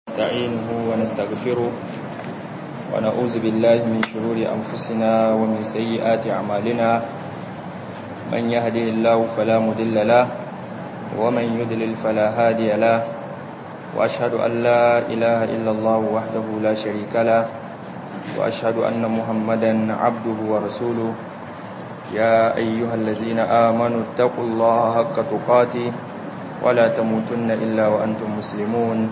ونستعينه ونستغفره ونعوذ بالله من شرور أنفسنا ومن سيئات أعمالنا من يهده الله فلا مضل له ومن يضلل فلا هادي له وأشهد أن لا إله إلا الله وحده لا شريك له وأشهد أن محمدا عبده ورسوله يا أيها الذين آمنوا اتقوا الله حق تقاته ولا تموتن إلا وأنتم مسلمون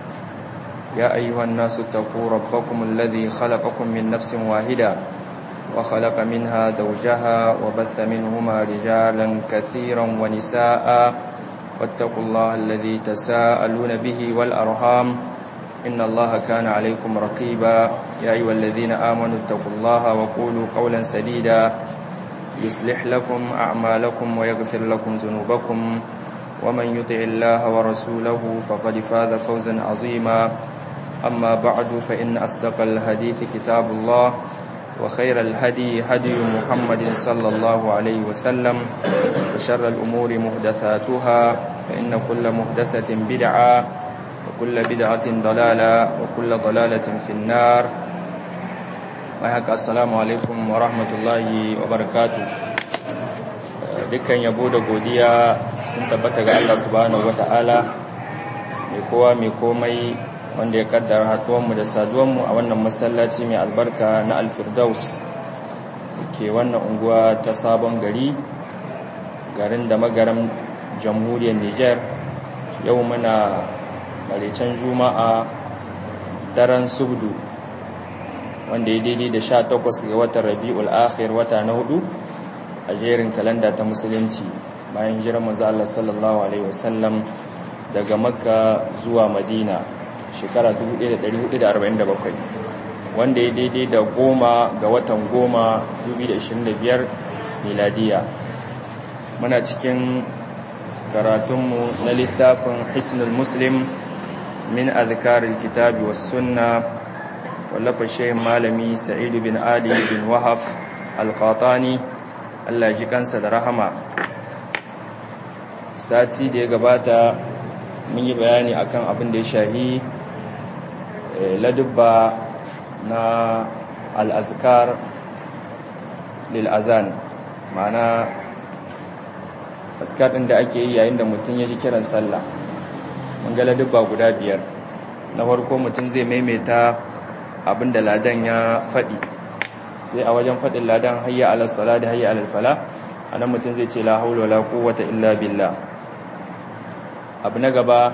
يا أيها الناس اتقوا ربكم الذي خلقكم من نفس واحدة وخلق منها زوجها وبث منهما رجالا كثيرا ونساء واتقوا الله الذي تساءلون به والأرحام إن الله كان عليكم رقيبا يا أيها الذين آمنوا اتقوا الله وقولوا قولا سديدا يصلح لكم أعمالكم ويغفر لكم ذنوبكم ومن يطع الله ورسوله فقد فاز فوزا عظيما أما بعد فإن أصدق الحديث كتاب الله وخير الهدي هدي محمد صلى الله عليه وسلم وشر الأمور محدثاتها فإن كل محدثة بدعة وكل بدعة ضلالة وكل ضلالة في النار وحق السلام عليكم ورحمة الله وبركاته dukkan yabo da godiya sun tabbata ga Allah subhanahu wata'ala mai kowa mai komai wanda ya kaddara haduwanmu da saduwanmu a wannan masallaci mai albarka na alfirdaus ke wannan unguwa ta sabon gari garin da magaran jamhuriyar niger yau muna marecen juma'a daren subdu wanda ya daidai da sha takwas ga watan rabi'ul akhir wata na hudu a jerin kalanda ta musulunci bayan jiran manzo Allah sallallahu alaihi wasallam daga makka zuwa madina shekara 1447 wanda ya daidai da goma ga watan goma 2025 miladiya muna cikin karatunmu na littafin hisnul muslim min azkaril kitabi was sunna wallafa shehin malami sa'idu bin ali bin wahaf al-qatani Allah ji kansa da rahama sati da ya gabata mun yi bayani akan abin da ya shahi ladubba na al'azkar lil'azan ma'ana azkar ɗin da ake yi yayin da mutum ya ji kiran sallah mun ga ladubba guda biyar na farko mutum zai maimaita abin da ladan ya faɗi sai a wajen faɗin ladan hayya alal sala da hayya alal fala a nan mutum zai ce la haula la quwwata illa billah abu na gaba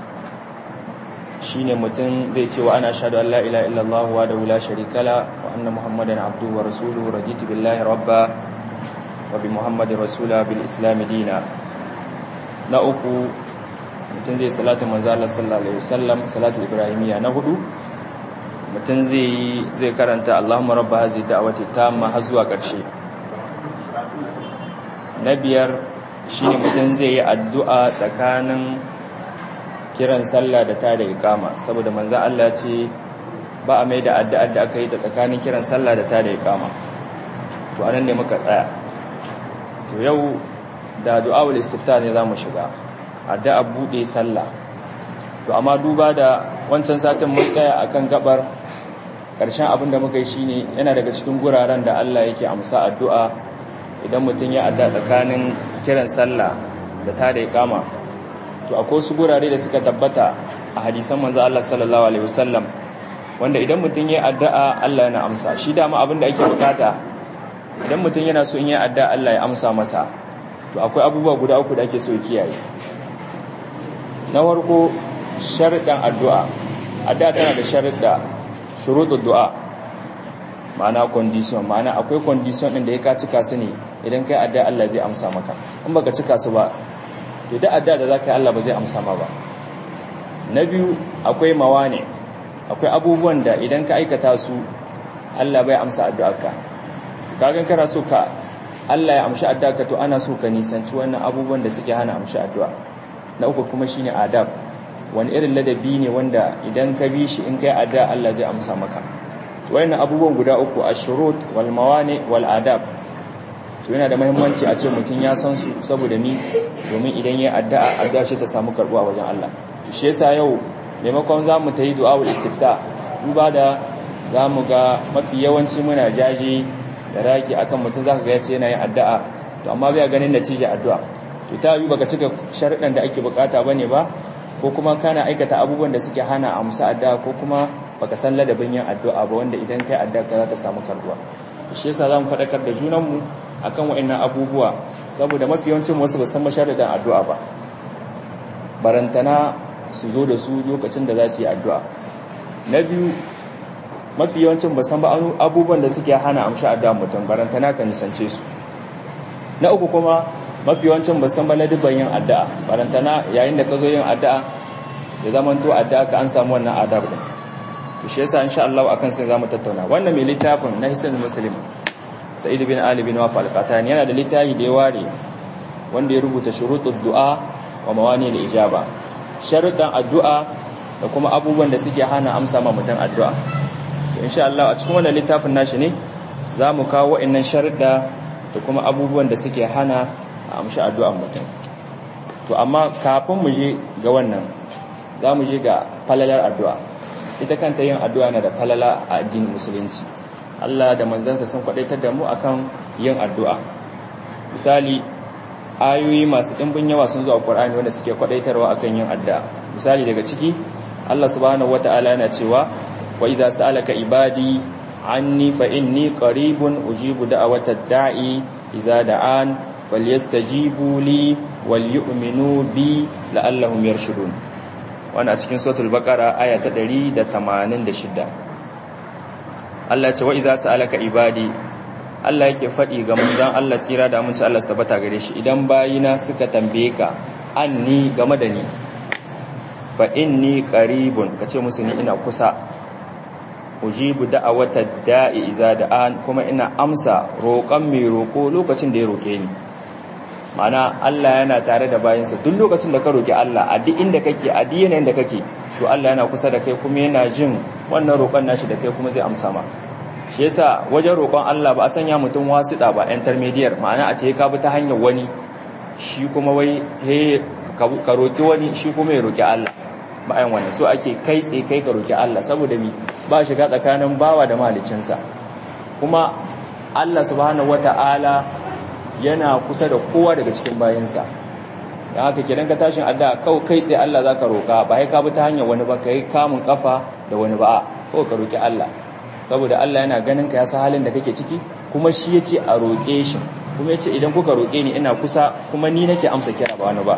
shine mutum zai ce wa ana ashhadu an la ilaha illallah wa da la sharika la wa anna muhammadan abduhu wa rasuluhu raditu billahi rabba wa bi muhammadin rasula bil islam dina na uku mutum zai salatu manzo Allah sallallahu alaihi wasallam salatu ibrahimiyya na hudu mutum zai zai karanta Allahumma rabba hazi da'wati tamma har zuwa ƙarshe na biyar shine mutum zai yi addu'a tsakanin kiran sallah da ta da iqama saboda manzo Allah ce ba a mai da addu'ar da aka yi ta tsakanin kiran sallah da ta da iqama to anan ne muka tsaya to yau da du'aul istifta ne zamu shiga addu'a bude sallah to amma duba da wancan satin mun tsaya akan gabar ƙarshen abin da muka yi shine yana daga cikin guraren da Allah yake amsa addu'a idan mutum ya adda tsakanin kiran sallah da ta da iqama to akwai su gurare da suka tabbata a hadisan manzo Allah sallallahu alaihi wasallam wanda idan mutum ya addu'a Allah yana amsa shi dama abin da ake bukata idan mutum yana so in ya addu'a Allah ya amsa masa to akwai abubuwa guda uku da ake so kiyaye na farko sharuɗan addu'a addu'a tana da sharuɗa shuruɗin du'a ma'ana condition ma'ana akwai condition ɗin da ya ka cika su ne idan kai addu'a Allah zai amsa maka in baka cika su ba to da addu'a da zaka yi Allah ba zai amsa ma ba na biyu akwai mawane akwai abubuwan da idan ka aikata su Allah bai amsa addu'arka kagan kana so ka Allah ya amshi addu'arka to ana so ka nisanci wannan abubuwan da suke hana amshi addu'a na uku kuma shine adab wani irin ladabi ne wanda idan ka bi shi in kai addu'a Allah zai amsa maka wayannan abubuwan guda uku ashurut wal mawani wal adab to yana da muhimmanci a ce mutum ya san su saboda ni domin idan ya addu'a addu'a ce ta samu karbuwa wajen Allah shi yasa yau maimakon za mu ta yi du'awul istifta duba da za mu ga mafi yawanci muna jaji da raki akan mutum za ka ga yace yana yin addu'a to amma bai ganin natija addu'a to ta yi baka cika sharuɗan da ake bukata bane ba ko kuma kana aikata abubuwan da suke hana amsa addu'a ko kuma baka san ladabin yin addu'a ba wanda idan kai addu'a ka za ta samu karbuwa shi yasa zamu faɗakar da junanmu akan wa'annan abubuwa saboda mafi yawancin wasu ba san masharadan addu'a ba barantana su zo da su lokacin da za su yi addu'a na biyu mafi yawancin ba san ba abubuwan da suke hana amsha addu'a mutum barantana ka nisance su na uku kuma mafi yawancin ba san ba na dubban yin addu'a barantana yayin da ka zo yin addu'a ya zama to addu'a ka an samu wannan adab din to shi yasa insha Allah akan sai zamu tattauna wannan mai littafin na Hisan Muslim Sa'id bin Ali bin Waf al-Qatani yana da littafi da ya ware wanda ya rubuta shurutud du'a wa mawani al-ijaba sharuɗan addu'a da kuma abubuwan da suke hana amsa ma mutum addu'a to insha Allah a cikin wannan littafin nashi ne zamu kawo wa'annan sharuɗa da kuma abubuwan da suke hana a amshi addu'an mutum to amma kafin mu je ga wannan za mu je ga falalar addu'a ita kanta yin addu'a na da falala a addinin musulunci Allah da manzansa sun kwadaitar da mu akan yin addu'a misali ayoyi masu ɗimbin yawa sun zo a Qur'ani wanda suke kwadaitarwa akan yin addu'a misali daga ciki Allah subhanahu wata'ala yana cewa wa idza sa'alaka ibadi anni fa inni qaribun ujibu da'watad da'i idza da'an falyastajibu li wal yu'minu bi la'allahum yarshudun wannan a cikin suratul baqara aya ta 186 Allah ya ce wa idza sa'alaka ibadi Allah yake faɗi ga manzon Allah tsira da aminci Allah su tabbata gare shi idan bayina suka tambaye ka anni game da ni fa inni qaribun kace musu ni ina kusa ujibu da'awata da'i iza da'an kuma ina amsa roƙon mai roƙo lokacin da ya roƙe ni mana Allah yana tare da bayinsa duk lokacin da ka roƙi Allah a duk inda kake a duk yanayin da kake to Allah yana kusa da kai kuma yana jin wannan roƙon nashi da kai kuma zai amsa ma shi yasa wajen roƙon Allah ba a sanya mutum wasiɗa ba intermediate ma'ana a ce ka bi ta hanyar wani shi kuma wai he ka roƙi wani shi kuma ya roƙi Allah bayan wannan so ake kai tsaye kai ka roƙi Allah saboda mi ba shiga tsakanin bawa da mahaliccinsa kuma Allah subhanahu wata'ala yana kusa da kowa daga cikin bayansa don haka kidan ka tashin addu'a kawai kai tsaye Allah zaka roƙa ba sai ka bi ta hanyar wani ba kai kamun kafa da wani ba kawai ka roƙi Allah saboda Allah yana ganin ka ya san halin da kake ciki kuma shi yace a roƙe shi kuma yace idan kuka roƙe ni ina kusa kuma ni nake amsa kira ba wani ba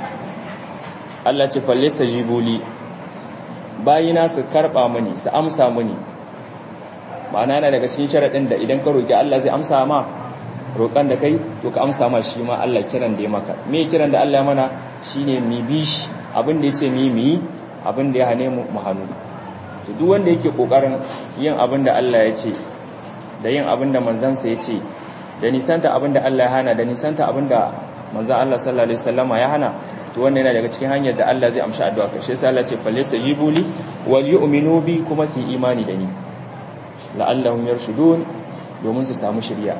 Allah ce fallisa jibuli bayina su karba mani su amsa mani ma'ana na daga cikin sharaɗin da idan ka roƙi Allah zai amsa ma roƙan da kai to ka amsa ma shi ma Allah kiran da ya maka me kiran da Allah ya mana shine mi bi shi abin da yace mi mi abin da ya hane mu mu hannu to duk wanda yake kokarin yin abin da Allah ya ce da yin abin da manzansa ya ce da nisanta abin da Allah ya hana da nisanta abin da manzan Allah sallallahu alaihi wasallama ya hana to wannan yana daga cikin hanyar da Allah zai amshi addu'a ka shi sai Allah ce falyastajibu li wal yu'minu bi kuma su imani da ni la'allahum yarshudun domin su samu shiriya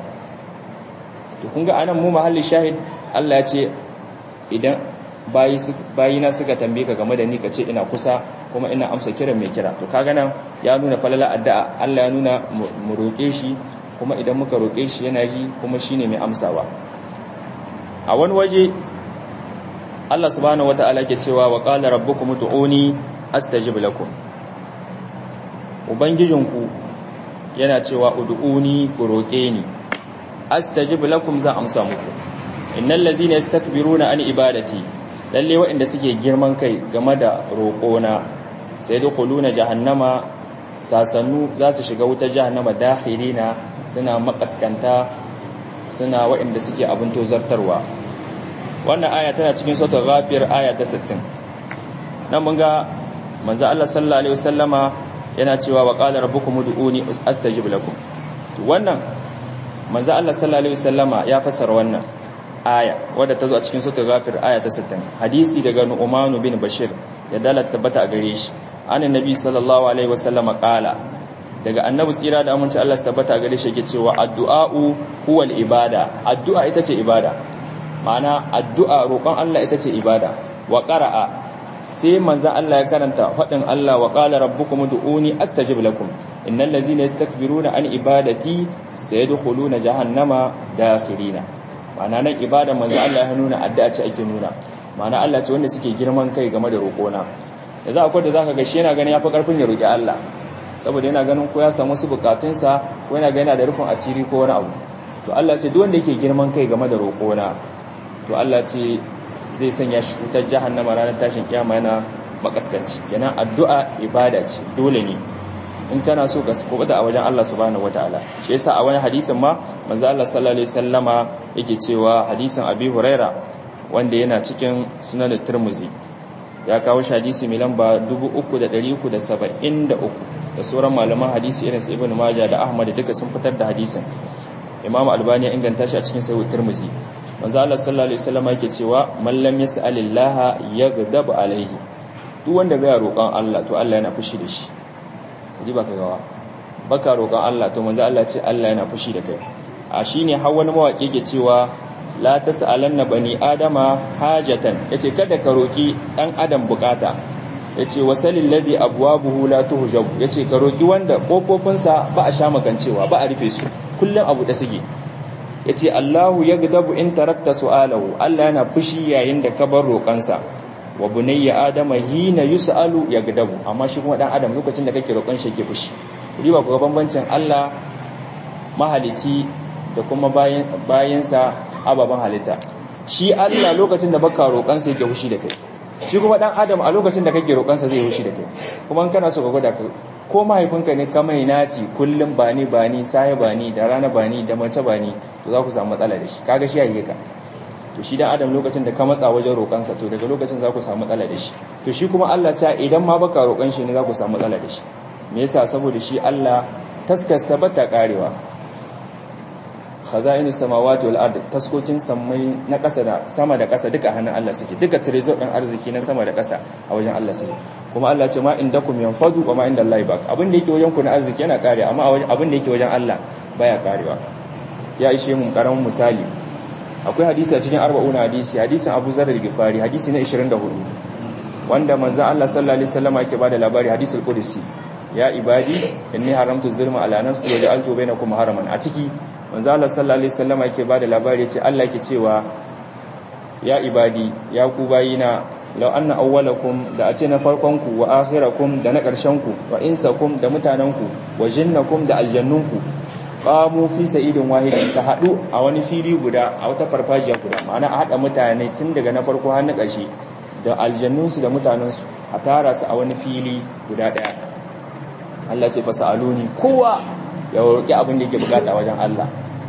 to kun ga anan mu mahalli shahid Allah ya ce idan bayi bayina suka tambaye ka game da ni ka ce ina kusa kuma ina amsa kiran mai kira to kaga nan ya nuna falala addu'a Allah ya nuna mu roke shi kuma idan muka roke shi yana ji kuma shine mai amsawa a wani waje Allah subhanahu wata'ala ke cewa wa qala rabbukum ud'uni astajib lakum ubangijinku yana cewa ud'uni ku roke ni astajib lakum za amsa muku innal ladzina yastakbiruna an ibadati lalle waɗanda suke girman kai game da roƙona sai dukhuluna jahannama sasannu za su shiga wutar jahannama dakhirina suna makaskanta suna waɗanda suke abin tozartarwa wannan aya tana cikin suratul ghafir aya ta 60 nan mun ga manzo Allah sallallahu alaihi wasallama yana cewa wa qala rabbukum ud'uni astajib lakum to wannan manzo Allah sallallahu alaihi wasallama ya fassara wannan aya wadda ta zo a cikin suratul ghafir aya ta 60 hadisi daga Nu'man bin Bashir ya dalata tabbata a gare shi annabi sallallahu alaihi wasallama qala daga annabi tsira da aminci Allah su tabbata a gare shi yake cewa addu'a'u huwal ibada addu'a ita ce ibada ma'ana addu'a roƙon Allah ita ce ibada wa qara'a sai manzo Allah ya karanta fadin Allah wa qala rabbukum ud'uni astajib lakum innal ladzina yastakbiruna an ibadati sayadkhuluna jahannama dakhirina ma'ana nan ibada manzo Allah ya nuna addu'a ce ake nuna ma'ana Allah ce wanda suke girman kai game da roƙona da za akwai da zaka ga shi yana ganin yafi karfin ya roki Allah saboda yana ganin ko ya samu su bukatunsa ko yana ganin da rufin asiri ko wani abu to Allah ce duk wanda yake girman kai game da roƙona to Allah ce zai sanya shi wutar jahannama ranar tashin kiyama yana makaskanci kenan addu'a ibada ce dole ne in kana so ka kubuta a wajen Allah subhanahu wataala shi yasa a wani hadisin ma manzo Allah sallallahu alaihi wasallama yake cewa hadisin Abi Huraira wanda yana cikin sunan Tirmidhi ya kawo shi hadisi mai lamba 3373 da sauran malaman hadisi irin su Ibn Majah da Ahmad duka sun fitar da hadisin Imam Albani ya inganta shi a cikin Sahih Tirmidhi manzo Allah sallallahu alaihi wasallam yake cewa man lam yas'alillah yaghdab alaihi duk wanda bai roƙon Allah to Allah yana fushi da shi ji baka gawa baka roƙon Allah to manzo Allah ce Allah yana fushi da kai a shine har wani mawaki yake cewa la tas'alanna bani adama hajatan yace kada ka roki dan adam bukata yace wasalil ladhi abwabuhu la tuhjab yace ka roki wanda kofofinsa ba a sha makancewa ba a rufe su kullun abu da suke yace Allahu yagdabu in tarakta su'alahu Allah yana fushi yayin da ka bar roƙansa wa bunayya adama hina yus'alu yagdabu amma shi kuma dan adam lokacin da kake roƙon shi yake fushi riba ku ga bambancin Allah mahalici da kuma bayan bayansa ababan halitta shi Allah lokacin da baka roƙon sa yake fushi da kai shi kuma dan adam a lokacin da kake roƙon sa zai fushi da kai kuma kana so ka gwada ka ko mahaifinka ne ka mai naci kullum bani bani sai bani da rana bani da mace bani to za ku samu matsala da shi kaga shi yayi ka to shi dan adam lokacin da ka matsa wajen roƙansa to daga lokacin za ku samu matsala da shi to shi kuma Allah ta idan ma baka roƙan shi ne za ku samu matsala da shi me yasa saboda shi Allah taskarsa bata karewa khaza'inus samawati wal ard taskokin samai na ƙasa da sama da ƙasa duka hannun Allah suke duka trezor din arziki na sama da ƙasa a wajen Allah suke kuma Allah ce ma indakum yanfadu wa ma inda Allah baq abin da yake wajen ku na arziki yana kare amma abin da yake wajen Allah baya karewa ya ishe mu karamin misali akwai hadisi a cikin arba'una hadisi hadisin Abu Zar al-Ghifari hadisi na 24 wanda manzon Allah sallallahu alaihi wasallam yake bada labari hadisul qudsi ya ibadi inni haramtu zulma ala nafsi wa ja'altu bainakum haraman a ciki manzon Allah sallallahu alaihi wasallam yake bada labari yace Allah yake cewa ya ibadi ya ku bayina law anna awwalakum da a ce na farkon ku wa akhirakum da na ƙarshen ku wa insakum da mutanen ku wa jinnakum da aljannun ku qamu fi sa'idin wahidin su hadu a wani fili guda a wata farfajiya guda ma'ana a hada mutane tun daga na farko har na ƙarshe da aljannunsu da mutanensu a tara su a wani fili guda ɗaya Allah ce fasaluni kowa ya roƙi abin da yake bukata wajen Allah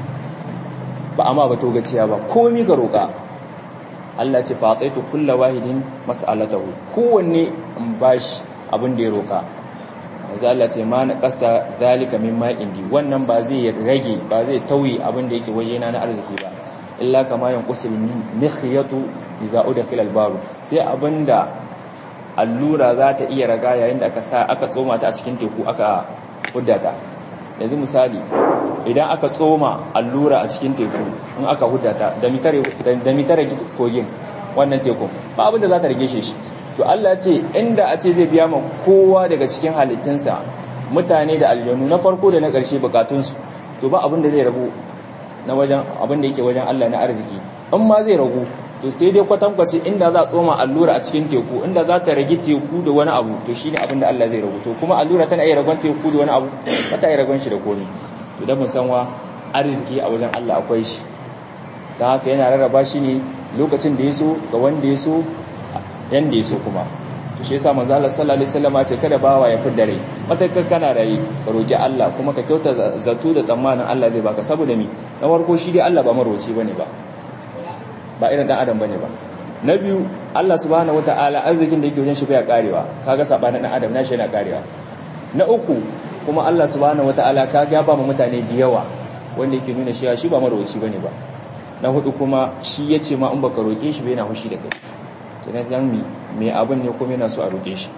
ba amma ba togaciya ba komi ka roƙa Allah ce fataitu kulla wahidin mas'alatahu kowanne in bashi abin da ya roƙa manzo Allah ce ma na ƙasa zalika mimma indi wannan ba zai rage ba zai tauyi abin da yake wajena na arziki ba illa kama yanqusul mikhyatu idza udkhila al-baru sai abinda allura za ta iya raga yayin da aka sa aka tsoma ta a cikin teku aka huddata yanzu misali idan aka tsoma allura a cikin teku in aka huddata da mitare da mitare kogin wannan tekun ba abinda za ta rage shi to Allah ce inda a ce zai biya ma kowa daga cikin halittunsa mutane da aljanu na farko da na ƙarshe bukatunsu to ba abin da zai rabu na wajen abin da yake wajen Allah na arziki in ma zai ragu to sai dai kwatankwace inda za a tsoma allura a cikin teku inda za ta rage teku da wani abu to shine abin da Allah zai ragu to kuma allura tana iya ragon teku da wani abu ba ta iya ragon shi da komai to da musanwa arziki a wajen Allah akwai shi ta haka yana rarraba shi ne lokacin da ya so ga wanda ya so yanda ya so kuma to shi yasa manzo Allah sallallahu alaihi wasallam ce kada bawa ya fidda rai matakar kana rai ka roki Allah kuma ka kyauta zato da tsammanin Allah zai baka saboda mi na farko shi dai Allah ba maroci bane ba ba irin dan adam bane ba na biyu Allah subhanahu wataala arzikin da yake wajen shi baya karewa kaga sabanin dan adam nashi yana karewa na uku kuma Allah subhanahu wataala kaga ya ba mu mutane da yawa wanda yake nuna cewa shi ba maroci bane ba na hudu kuma shi yace ma in baka roke shi bai yana hushi da kai kenan dan mi me abin ne kuma yana so a roke shi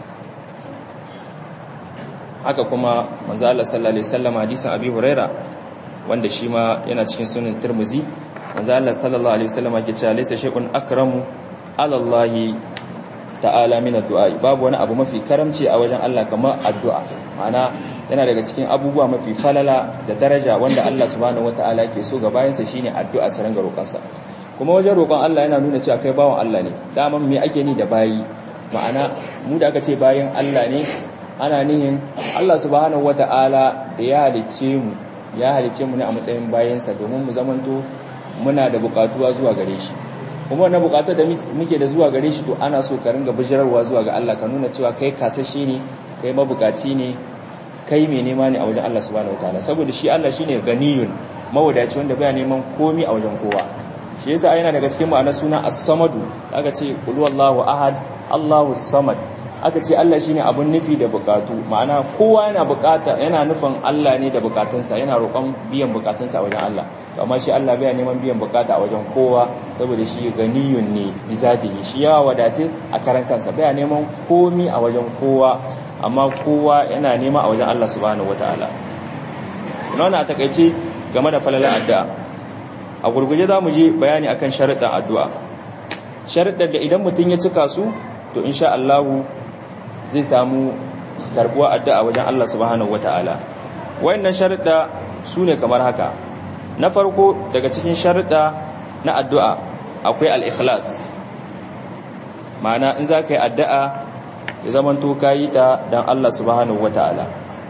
haka kuma manzo Allah sallallahu alaihi wasallam hadisin Abi Huraira wanda shi ma yana cikin sunan Tirmidhi manzo Allah sallallahu alaihi wasallam yake cewa laysa shay'un akramu ala Allah ta'ala min addu'a babu wani abu mafi karamci a wajen Allah kamar addu'a ma'ana yana daga cikin abubuwa mafi falala da daraja wanda Allah subhanahu wataala ke so ga bayansa shine addu'a su ranga roƙonsa kuma wajen roƙon Allah yana nuna cewa kai bawan Allah ne daman me ake ni da bayi ma'ana mu da aka ce bayan Allah ne ana nihin Allah subhanahu wataala da ya halicce mu ya halicce mu ne a matsayin bayansa domin mu zamanto muna da buƙatuwa zuwa gare shi kuma wannan buƙatu da muke da zuwa gare shi to ana so ka ringa bijirarwa zuwa ga Allah ka nuna cewa kai kasashe ne kai mabukaci ne kai mai nema ne a wajen Allah subhanahu wataala saboda shi Allah shine ganiyun mawadaci wanda baya neman komi a wajen kowa shi yasa yana daga cikin ma'anar suna as-samadu aka ce qul huwallahu ahad Allahu samad aka ce Allah shine abun nufi da bukatu ma'ana kowa yana bukata yana nufin Allah ne da bukatunsa yana roƙon biyan bukatunsa a wajen Allah to amma shi Allah baya neman biyan bukata a wajen kowa saboda shi ganiyun ne bizatihi shi ya wadate a karan kansa baya neman komi a wajen kowa amma kowa yana nema a wajen Allah subhanahu wataala ina a takaice game da falalar addu'a a gurguje za mu je bayani akan sharuɗin addu'a sharuɗin da idan mutum ya cika su to insha Allah zai samu karbuwa addu'a wajen Allah subhanahu wataala wayannan sharuɗa su ne kamar haka na farko daga cikin sharuɗa na addu'a akwai al-ikhlas ma'ana in za ka yi addu'a ya zamanto ka yi ta don Allah subhanahu wataala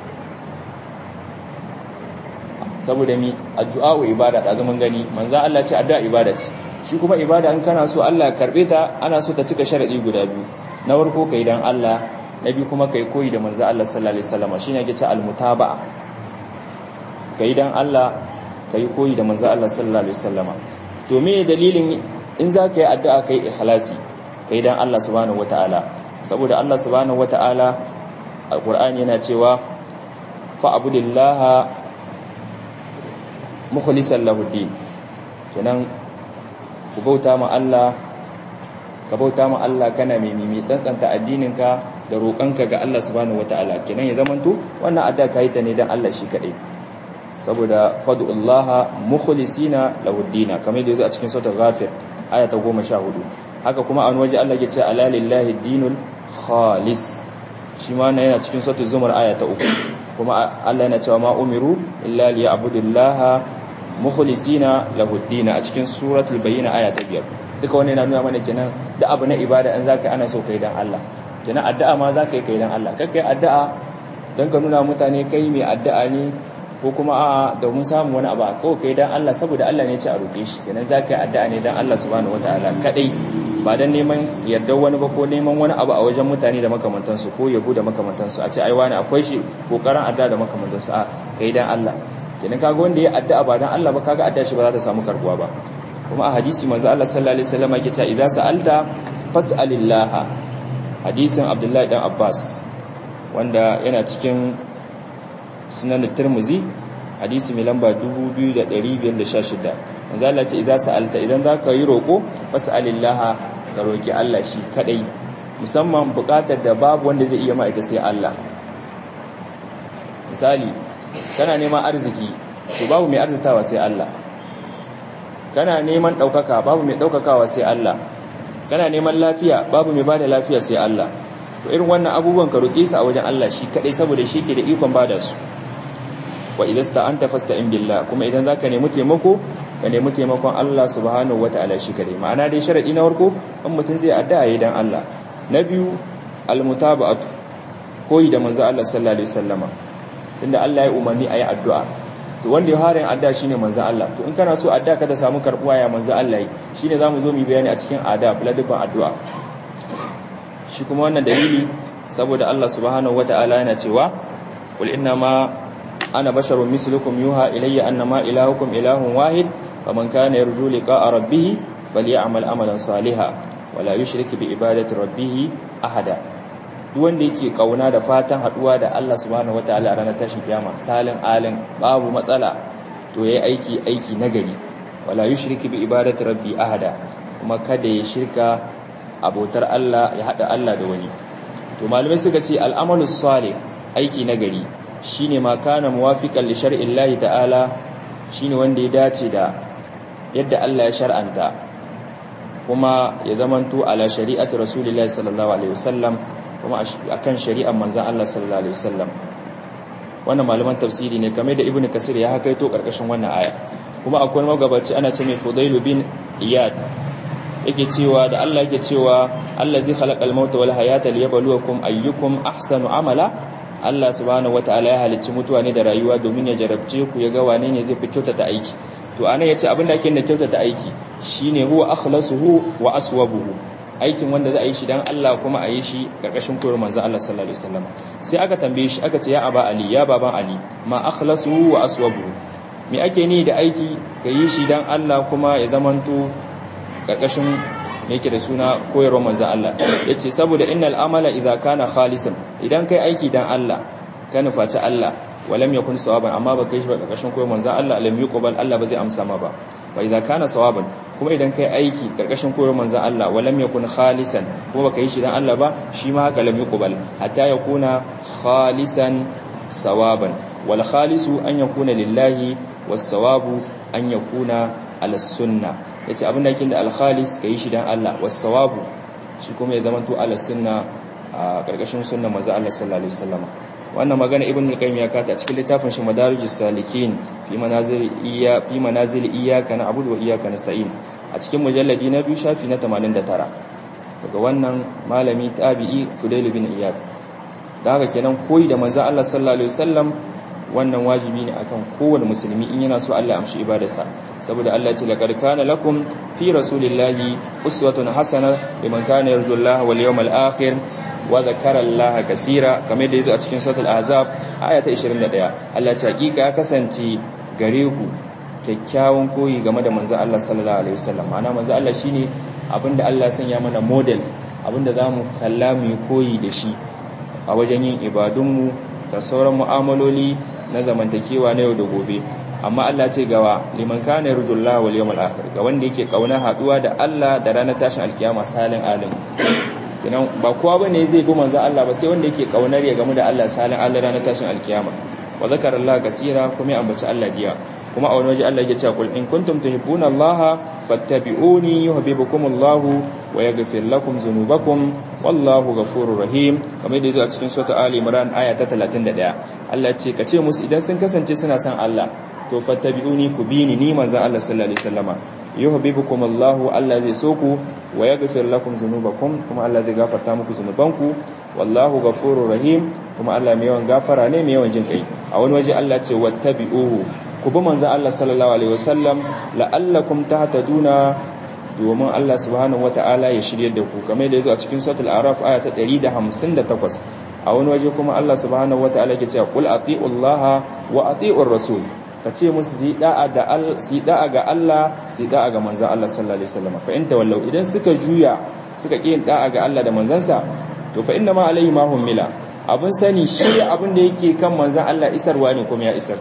saboda mi addu'a wa ibada da zaman gani manzan Allah ce addu'a ibada ce shi kuma ibada in kana so Allah karbe ta ana so ta cika sharadi guda biyu na farko kai dan Allah na biyu kuma kai koyi da manzan Allah sallallahu alaihi wasallam shine yake ce almutaba'a kai dan Allah kai koyi da manzan Allah sallallahu alaihi wasallam to me dalilin in za ka yi addu'a kai ikhlasi kai dan Allah subhanahu wataala saboda Allah subhanahu wataala alqur'ani yana cewa fa'budillaha mukhlisan lahu din kenan ku bauta ma Allah ka bauta ma Allah kana mai mimi tsantsanta addininka da roƙonka ga Allah subhanahu wataala kenan ya zamanto wannan adda kai ta ne dan Allah shi kadai saboda fad'ullaha mukhlisina lahu din kamar yadda yazo a cikin suratul ghafir aya ta 14 haka kuma an waje Allah ya ce ala lillahi dinul khalis shi ma yana cikin suratul zumar aya ta 3 kuma Allah yana cewa ma umiru illa liya'budullaha mukhlisina lahu ad a cikin suratul bayyina aya ta 5 duka wannan yana nuna mana kenan da abu na ibada an zaka ana so kai dan Allah kenan addu'a ma zaka yi kai dan Allah kai kai addu'a dan ka nuna mutane kai mai addu'a ne ko kuma a domin samu wani abu ko kai dan Allah saboda Allah ne ya ce a roke shi kenan zaka yi addu'a ne dan Allah subhanahu wataala kadai ba dan neman yardar wani ba ko neman wani abu a wajen mutane da makamantansu ko yabo da makamantansu a ce ai wani akwai shi kokarin addu'a da makamantansu a kai dan Allah kenan kaga wanda ya addu'a ba dan Allah ba kaga addu'a shi ba za ta samu karbuwa ba kuma a hadisi manzo Allah sallallahu alaihi wasallam yake cewa idza sa'alta fas'alillah hadisin Abdullahi dan Abbas wanda yana cikin sunan Tirmidhi hadisi mai lamba 2516 manzo Allah ce idza sa'alta idan zaka yi roko fas'alillah ka roki Allah shi kadai musamman bukatar da babu wanda zai iya ma ita sai Allah misali kana neman arziki to babu mai arzitawa sai Allah kana neman daukaka babu mai daukakawa sai Allah kana neman lafiya babu mai bada lafiya sai Allah to irin wannan abubuwan ka roke su a wajen Allah shi kadai saboda shi ke da ikon bada su wa idza anta fasta'in billah kuma idan zaka nemi taimako ka nemi taimakon Allah subhanahu wataala shi kadai ma'ana dai sharadi na farko in mutun zai addu'a yayin dan Allah na biyu almutaba'atu koyi da manzo Allah sallallahu alaihi wasallama tunda Allah ya umarni ayi addu'a to wanda ya harin addu'a shine manzo Allah to in kana so addu'a ka da samu karbuwa ya manzo Allah yi shine zamu zo mu bayani a cikin adab ladabin addu'a shi kuma wannan dalili saboda Allah subhanahu wataala yana cewa qul inna ma ana basharun mislukum yuha ilayya annama ilahukum ilahun wahid faman kana yarju liqa'a rabbih falyamal amalan salihan wala yushrik bi ibadati rabbih ahada duk wanda yake kauna da fatan haduwa da Allah subhanahu wataala a ranar tashin kiyama salin alin babu matsala to yayi aiki aiki nagari wala yushrik bi ibadati rabbi ahada kuma kada ya shirka abotar Allah ya hada Allah da wani to malume suka ce al'amalus salih aiki nagari shine ma kana muwafiqan li shar'i Allah ta'ala shine wanda ya dace da yadda Allah ya shar'anta kuma ya zamanto ala shari'ati rasulillahi sallallahu alaihi wasallam kuma akan shari'ar manzon Allah sallallahu alaihi wasallam wannan malaman tafsiri ne kamar da ibnu kasir ya hakaito karkashin wannan aya kuma akwai magabaci ana ce mai fudailu bin iyad yake cewa da Allah yake cewa allazi khalaqal mauta wal hayata liyabluwakum ayyukum ahsanu amala Allah subhanahu wataala ya halicci mutuwa ne da rayuwa domin ya jarabce ku ya ga wane ne zai fi kyautata aiki to anan yace abin da ake da kyautata aiki shine huwa akhlasuhu wa aswabuhu aikin wanda za a yi shi dan Allah kuma a yi shi karkashin koyar manzo Allah sallallahu alaihi wasallam sai aka tambaye shi aka ce ya aba ali ya baban ali ma akhlasuhu wa aswabuhu me ake ni da aiki ka yi shi dan Allah kuma ya zamanto karkashin yake da suna koyarwar manzon Allah yace saboda innal amala idza kana khalisan idan kai aiki dan Allah ka nufaci Allah walam yakun sawaban amma ba kai shi ba karkashin koyarwar manzon Allah lam yuqbal Allah ba zai amsa ma ba wa idza kana sawaban kuma idan kai aiki karkashin koyarwar manzon Allah walam yakun khalisan kuma baka yi shi dan Allah ba shi ma haka lam yuqbal hatta yakuna khalisan sawaban wal khalisu an yakuna lillahi was sawabu an yakuna ala sunna yace abin da yake da al khalis kai shi dan Allah was sawabu shi kuma ya zama to ala sunna a karkashin sunnar manzon Allah sallallahu alaihi wasallam wannan magana ibn al-qayyim ya kata a cikin littafin shi madarijus salikin fi manazil iya fi manazil iyyaka na'budu wa iyyaka nasta'in a cikin mujalladi na biyu shafi na 89 daga wannan malami tabi'i fudail bin iyad da haka kenan koyi da manzo Allah sallallahu alaihi wasallam wannan wajibi ne akan kowane musulmi in yana so Allah amshi ibadarsa saboda Allah ya ce laqad kana lakum fi rasulillahi uswatun hasana liman kana yarjullaha wal yawmal akhir wa zakara Allah kaseera kamar da yazo a cikin suratul ahzab aya ta 21 Allah ya ce hakika ya kasance gare ku kyakkyawan koyi game da manzo Allah sallallahu alaihi wasallam ma'ana manzo Allah shine abinda Allah ya sanya mana model abinda zamu kalla mu koyi da shi a wajen yin ibadunmu da sauran mu'amaloli na zamantakewa na yau da gobe amma Allah ce gawa liman kana yarjullaha wal yawmal akhir ga wanda yake kauna haduwa da Allah da ranar tashin alkiyama salin alim kinan ba kowa bane zai bi manzo Allah ba sai wanda yake kaunar ya gamu da Allah salin Allah ranar tashin alkiyama wa zakara Allah kaseera kuma ya ambaci Allah diya kuma a wani waje Allah yake cewa kul in kuntum tuhibbuna Allah fattabi'uni yuhibbukumullahu wa yaghfir lakum dhunubakum wallahu ghafurur rahim kamar da yazo a cikin sura Ali Imran aya ta 31 Allah ya ce kace musu idan sun kasance suna son Allah to fattabi'uni ku bi ni ni manzon Allah sallallahu alaihi wasallama yuhibbukumullahu Allah zai so ku wa yaghfir lakum dhunubakum kuma Allah zai gafarta muku zunubanku wallahu ghafurur rahim kuma Allah mai yawan gafara ne mai yawan jin kai a wani waje Allah ce wattabi'uhu ku bi manzon Allah sallallahu alaihi wasallam la'allakum tahtaduna domin Allah subhanahu wata'ala ya shirye da ku kamar da yazo a cikin suratul araf aya ta 158 a wani waje kuma Allah subhanahu wata'ala yake cewa qul atiullaha wa atiur rasul kace musu su da'a da Allah su da'a ga Allah su da'a ga manzon Allah sallallahu alaihi wasallam fa in tawallau idan suka juya suka ki da'a ga Allah da manzansa to fa inna ma alaihi ma humila abun sani shi abin da yake kan manzon Allah isarwa ne kuma ya isar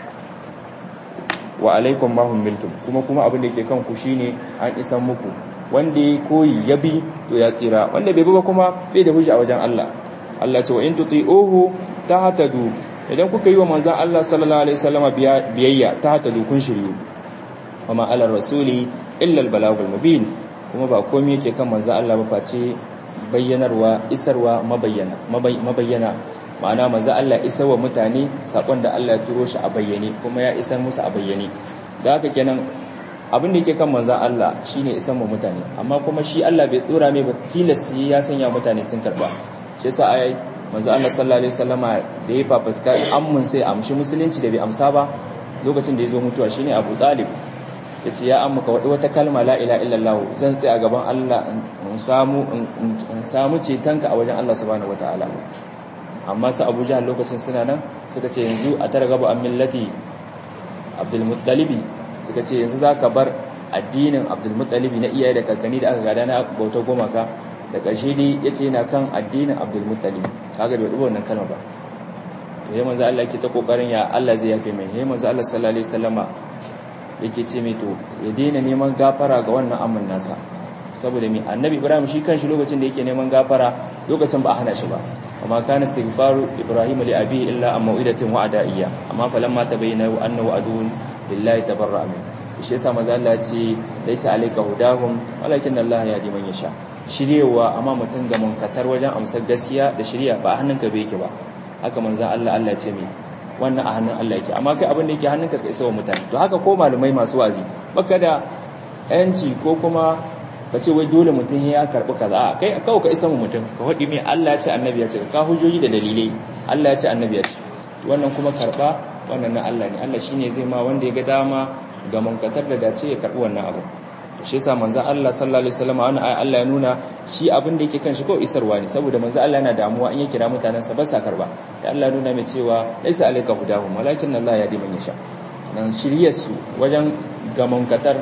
wa alaikum ma humiltum kuma kuma abin da yake kan ku shine an isan muku wanda ya koyi ya bi to ya tsira wanda bai bi ba kuma bai da hujja a wajen Allah Allah ce wa in tuti'uhu tahtadu idan kuka yi wa manzon Allah sallallahu alaihi wasallama biyayya tahtadu kun shiryu kuma ala rasuli illa al balagul mubin kuma ba komai yake kan manzon Allah ba face bayyanarwa isarwa mabayyana mabayyana ma'ana manzo Allah isar wa mutane sakon da Allah ya turo shi a bayyane kuma ya isar musu a bayyane da haka kenan abin da yake kan manzo Allah shine isar wa mutane amma kuma shi Allah bai tsora mai ba tilas ya sanya mutane sun karba shi yasa ai manzo Allah sallallahu alaihi wasallama da ya fafatka ammun sai amshi musulunci da bai amsa ba lokacin da ya zo mutuwa shine Abu Talib yace ya amma ka wadi wata kalma la ilaha illallah zan tsaya gaban Allah in samu in samu cetonka a wajen Allah subhanahu wataala amma su abu jihar lokacin suna nan suka ce yanzu a tara gaba an millati abdulmuttalibi suka ce yanzu za ka bar addinin abdulmuttalibi na iyaye da kakanni da aka gada na bauta gomaka da ƙarshe dai ya ce yana kan addinin abdulmuttalibi kaga da wadda wannan kalma ba to yi manzo Allah yake ta kokarin ya Allah zai yafe mai yi manzo Allah sallallahu alaihi wasallama yake ce mai to ya daina neman gafara ga wannan amin nasa saboda mai annabi ibrahim shi kanshi lokacin da yake neman gafara lokacin ba a hana shi ba وما كان استغفار إبراهيم لأبيه إلا عن موئدة وعدائية أما فلما تبين أنه عدو لله تبرأ منه shi yasa manzo Allah ce laisa alayka hudahum walakin Allah yahdi man yasha shiryewa amma mutum ga munkatar wajen amsar gaskiya da shirya ba a hannunka bai yake ba haka manzo Allah Allah ya ce mai wannan a hannun Allah yake amma kai abin da yake hannunka ka isa wa mutane to haka ko malamai masu wazi baka da yanci ko kuma ka ce wai dole mutum ya karbi kaza a kai kawai ka isa mu mutum ka faɗi mai Allah ya ce annabi ya ce ka hujjoji da dalilai Allah ya ce annabi ya ce wannan kuma karba wannan na Allah ne Allah shine zai ma wanda ya ga dama ga munkatar da dace ya karbi wannan abu to shi yasa manzo Allah sallallahu alaihi wasallam wannan ayi Allah ya nuna shi abin da yake kan shi ko isarwa ne saboda manzo Allah yana damuwa in ya kira mutanen sa ba sa karba da Allah nuna mai cewa laisa alayka hudahum walakin Allah yahdi man yasha nan shiryar su wajen ga munkatar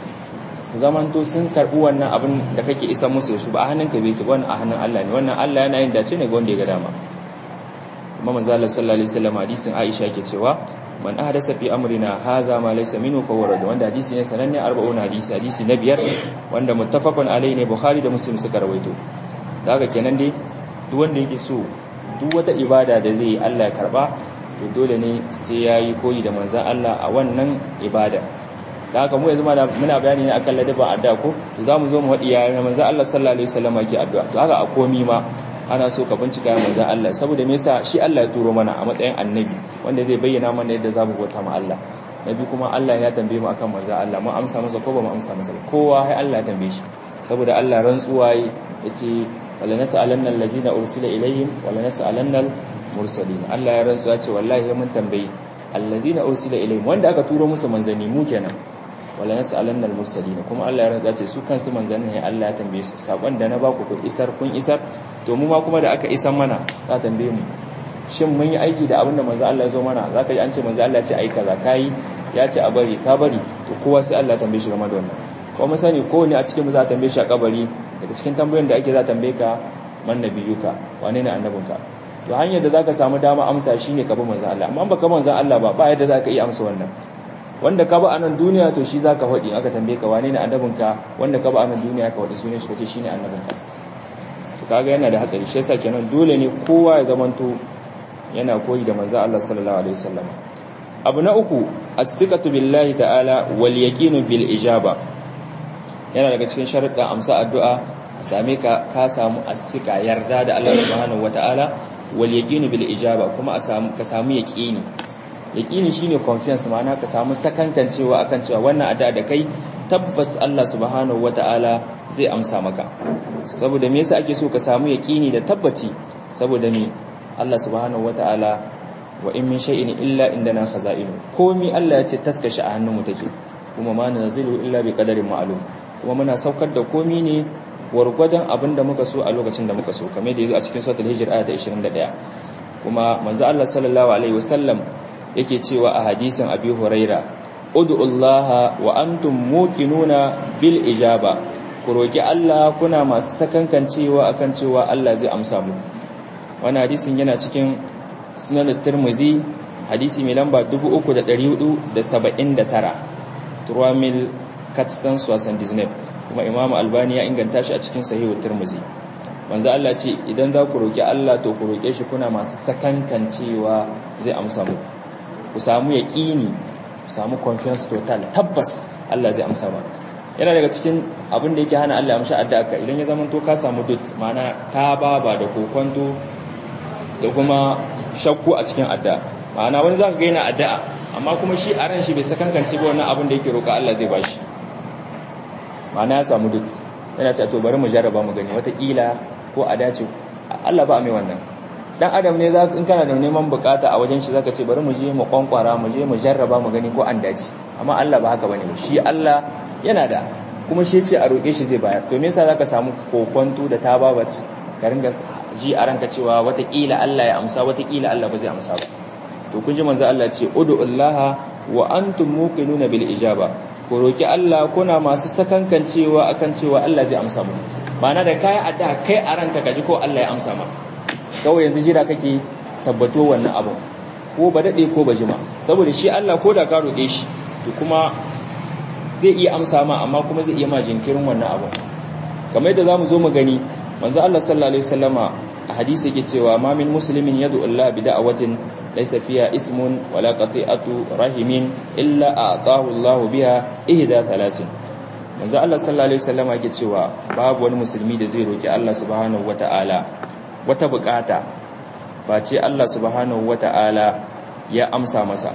su zamanto sun karbi wannan abin da kake isa musu da shi ba a hannunka bai ki wannan a hannun Allah ne wannan Allah yana yin dace ne ga wanda ya ga dama kuma manzo Allah sallallahu alaihi wasallam hadisin Aisha yake cewa man ahdasa fi amrina hadha ma laysa minhu fa warad wanda hadisi ne sananne 40 hadisi hadisi na biyar wanda muttafaqun alaihi ne Bukhari da Muslim suka rawaito daga kenan dai duk wanda yake so duk wata ibada da zai Allah ya karba to dole ne sai yayi koyi da manzon Allah a wannan ibada da haka mu yanzu muna bayani ne akan ladaba addu'a ko to zamu zo mu wadi yayin manzon Allah sallallahu alaihi wasallam yake addu'a to haka a komi ma ana so ka bincika manzon Allah saboda me yasa shi Allah ya turo mana a matsayin annabi wanda zai bayyana mana yadda zamu bauta ma Allah nabi kuma Allah ya tambaye mu akan manzon Allah mu amsa masa ko ba mu amsa masa kowa sai Allah ya tambaye shi saboda Allah rantsuwa yace wala nas'alanna allazina ursila ilayhim wala nas'alanna mursalin Allah ya rantsuwa ce wallahi mun tambayi allazina ursila ilayhim wanda aka turo musu manzanni mu kenan wala nas'alanna al-mursalin kuma Allah ya rantsa ce su kansu manzannin ya Allah ya tambaye su sakon da na ba ku kun isar kun isar to mu ma kuma da aka isar mana za tambaye mu shin mun yi aiki da abin da manzo Allah ya zo mana zaka ji an ce manzo Allah ya ce ai kaza kai ya ce a bari ka bari to kowa sai Allah ya tambaye shi game da wannan ko mun sani ko ne a cikin mu za ta tambaye shi a kabari daga cikin tambayoyin da ake za tambaye ka man nabiyuka wane ne annabinka to hanyar da zaka samu dama amsa shine ka bi manzo Allah amma baka manzo Allah ba ba yadda zaka iya amsa wannan wanda ka ba a nan duniya to shi zaka faɗi aka tambaye ka wane ne annabinka wanda ka ba a nan duniya ka faɗi sunan shi kace shine annabinka to kaga yana da hatsari shi yasa kenan dole ne kowa ya zamanto yana koyi da manzo Allah sallallahu alaihi wasallam abu na uku as-sikatu billahi ta'ala wal yaqinu bil ijaba yana daga cikin sharuɗa amsa addu'a same ka ka samu as-sika yarda da Allah subhanahu wataala wal yaqinu bil ijaba kuma a samu ka samu yaqini yaqini shine confiance ma'ana ka samu sakankancewa akan cewa wannan addu'a da kai tabbas Allah subhanahu wataala zai amsa maka saboda me yasa ake so ka samu yaqini da tabbaci saboda me Allah subhanahu wataala wa in min shay'in illa indana khaza'inu komi Allah ya ce taskashi a hannunmu take kuma ma nazilu illa bi qadarin ma'lum kuma muna saukar da komi ne gwargwadon abin da muka so a lokacin da muka so kamar da yazo a cikin suratul hijr aya ta 21 kuma manzo Allah sallallahu alaihi wasallam yake cewa a hadisin Abi Huraira ud'ullaha wa antum muqinuna bil ijaba ku roki Allah kuna masu sakankancewa akan cewa Allah zai amsa mu wannan hadisin yana cikin sunan Tirmidhi hadisi mai lamba 3479 turamil katsan suwasan disney kuma imamu albani ya inganta shi a cikin sahihu Tirmidhi manzo Allah ce idan za ku roki Allah to ku roke shi kuna masu sakankancewa zai amsa mu ku samu yaqini ku samu confiance total tabbas Allah zai amsa mu yana daga cikin abin da yake hana Allah amsa addu'a ka idan ya zama to ka samu dut mana ta baba da kokonto da kuma shakku a cikin addu'a ma'ana wani zaka ga yana addu'a amma kuma shi a ran shi bai sakankance ba wannan abin da yake roka Allah zai bashi ma'ana ya samu dut yana ce to bari mu jarraba mu gani wata kila ko a dace Allah ba mai wannan dan adam ne za in kana da neman bukata a wajen shi zaka ce bari mu je mu kwankwara mu je mu jarraba mu gani ko an dace amma Allah ba haka bane shi Allah yana da kuma shi ce a roke shi zai bayar to me yasa zaka samu kokonto da tababaci ka ringa ji a ranka cewa watakila Allah ya amsa watakila Allah ba zai amsa ba to kun ji manzo Allah ce ud'ullaha wa antum muqinuna bil ijaba ku roki Allah kuna masu sakankancewa akan cewa Allah zai amsa mu na da kai adda kai a ranka kaji ko Allah ya amsa ma kawai yanzu jira kake tabbato wannan abu ko ba dade ko ba jima saboda shi Allah ko da ka roke shi to kuma zai iya amsa ma amma kuma zai iya ma jinkirin wannan abu kamar yadda zamu zo mu gani manzo Allah sallallahu alaihi wasallama hadisi yake cewa ma min muslimin yad'u Allah bi da'watin laysa fiha ismun wala qati'atu rahimin illa a'tahu Allah biha ihda thalasin manzo Allah sallallahu alaihi wasallam yake cewa babu wani musulmi da zai roki Allah subhanahu wata'ala wata bukata face Allah subhanahu wata'ala ya amsa masa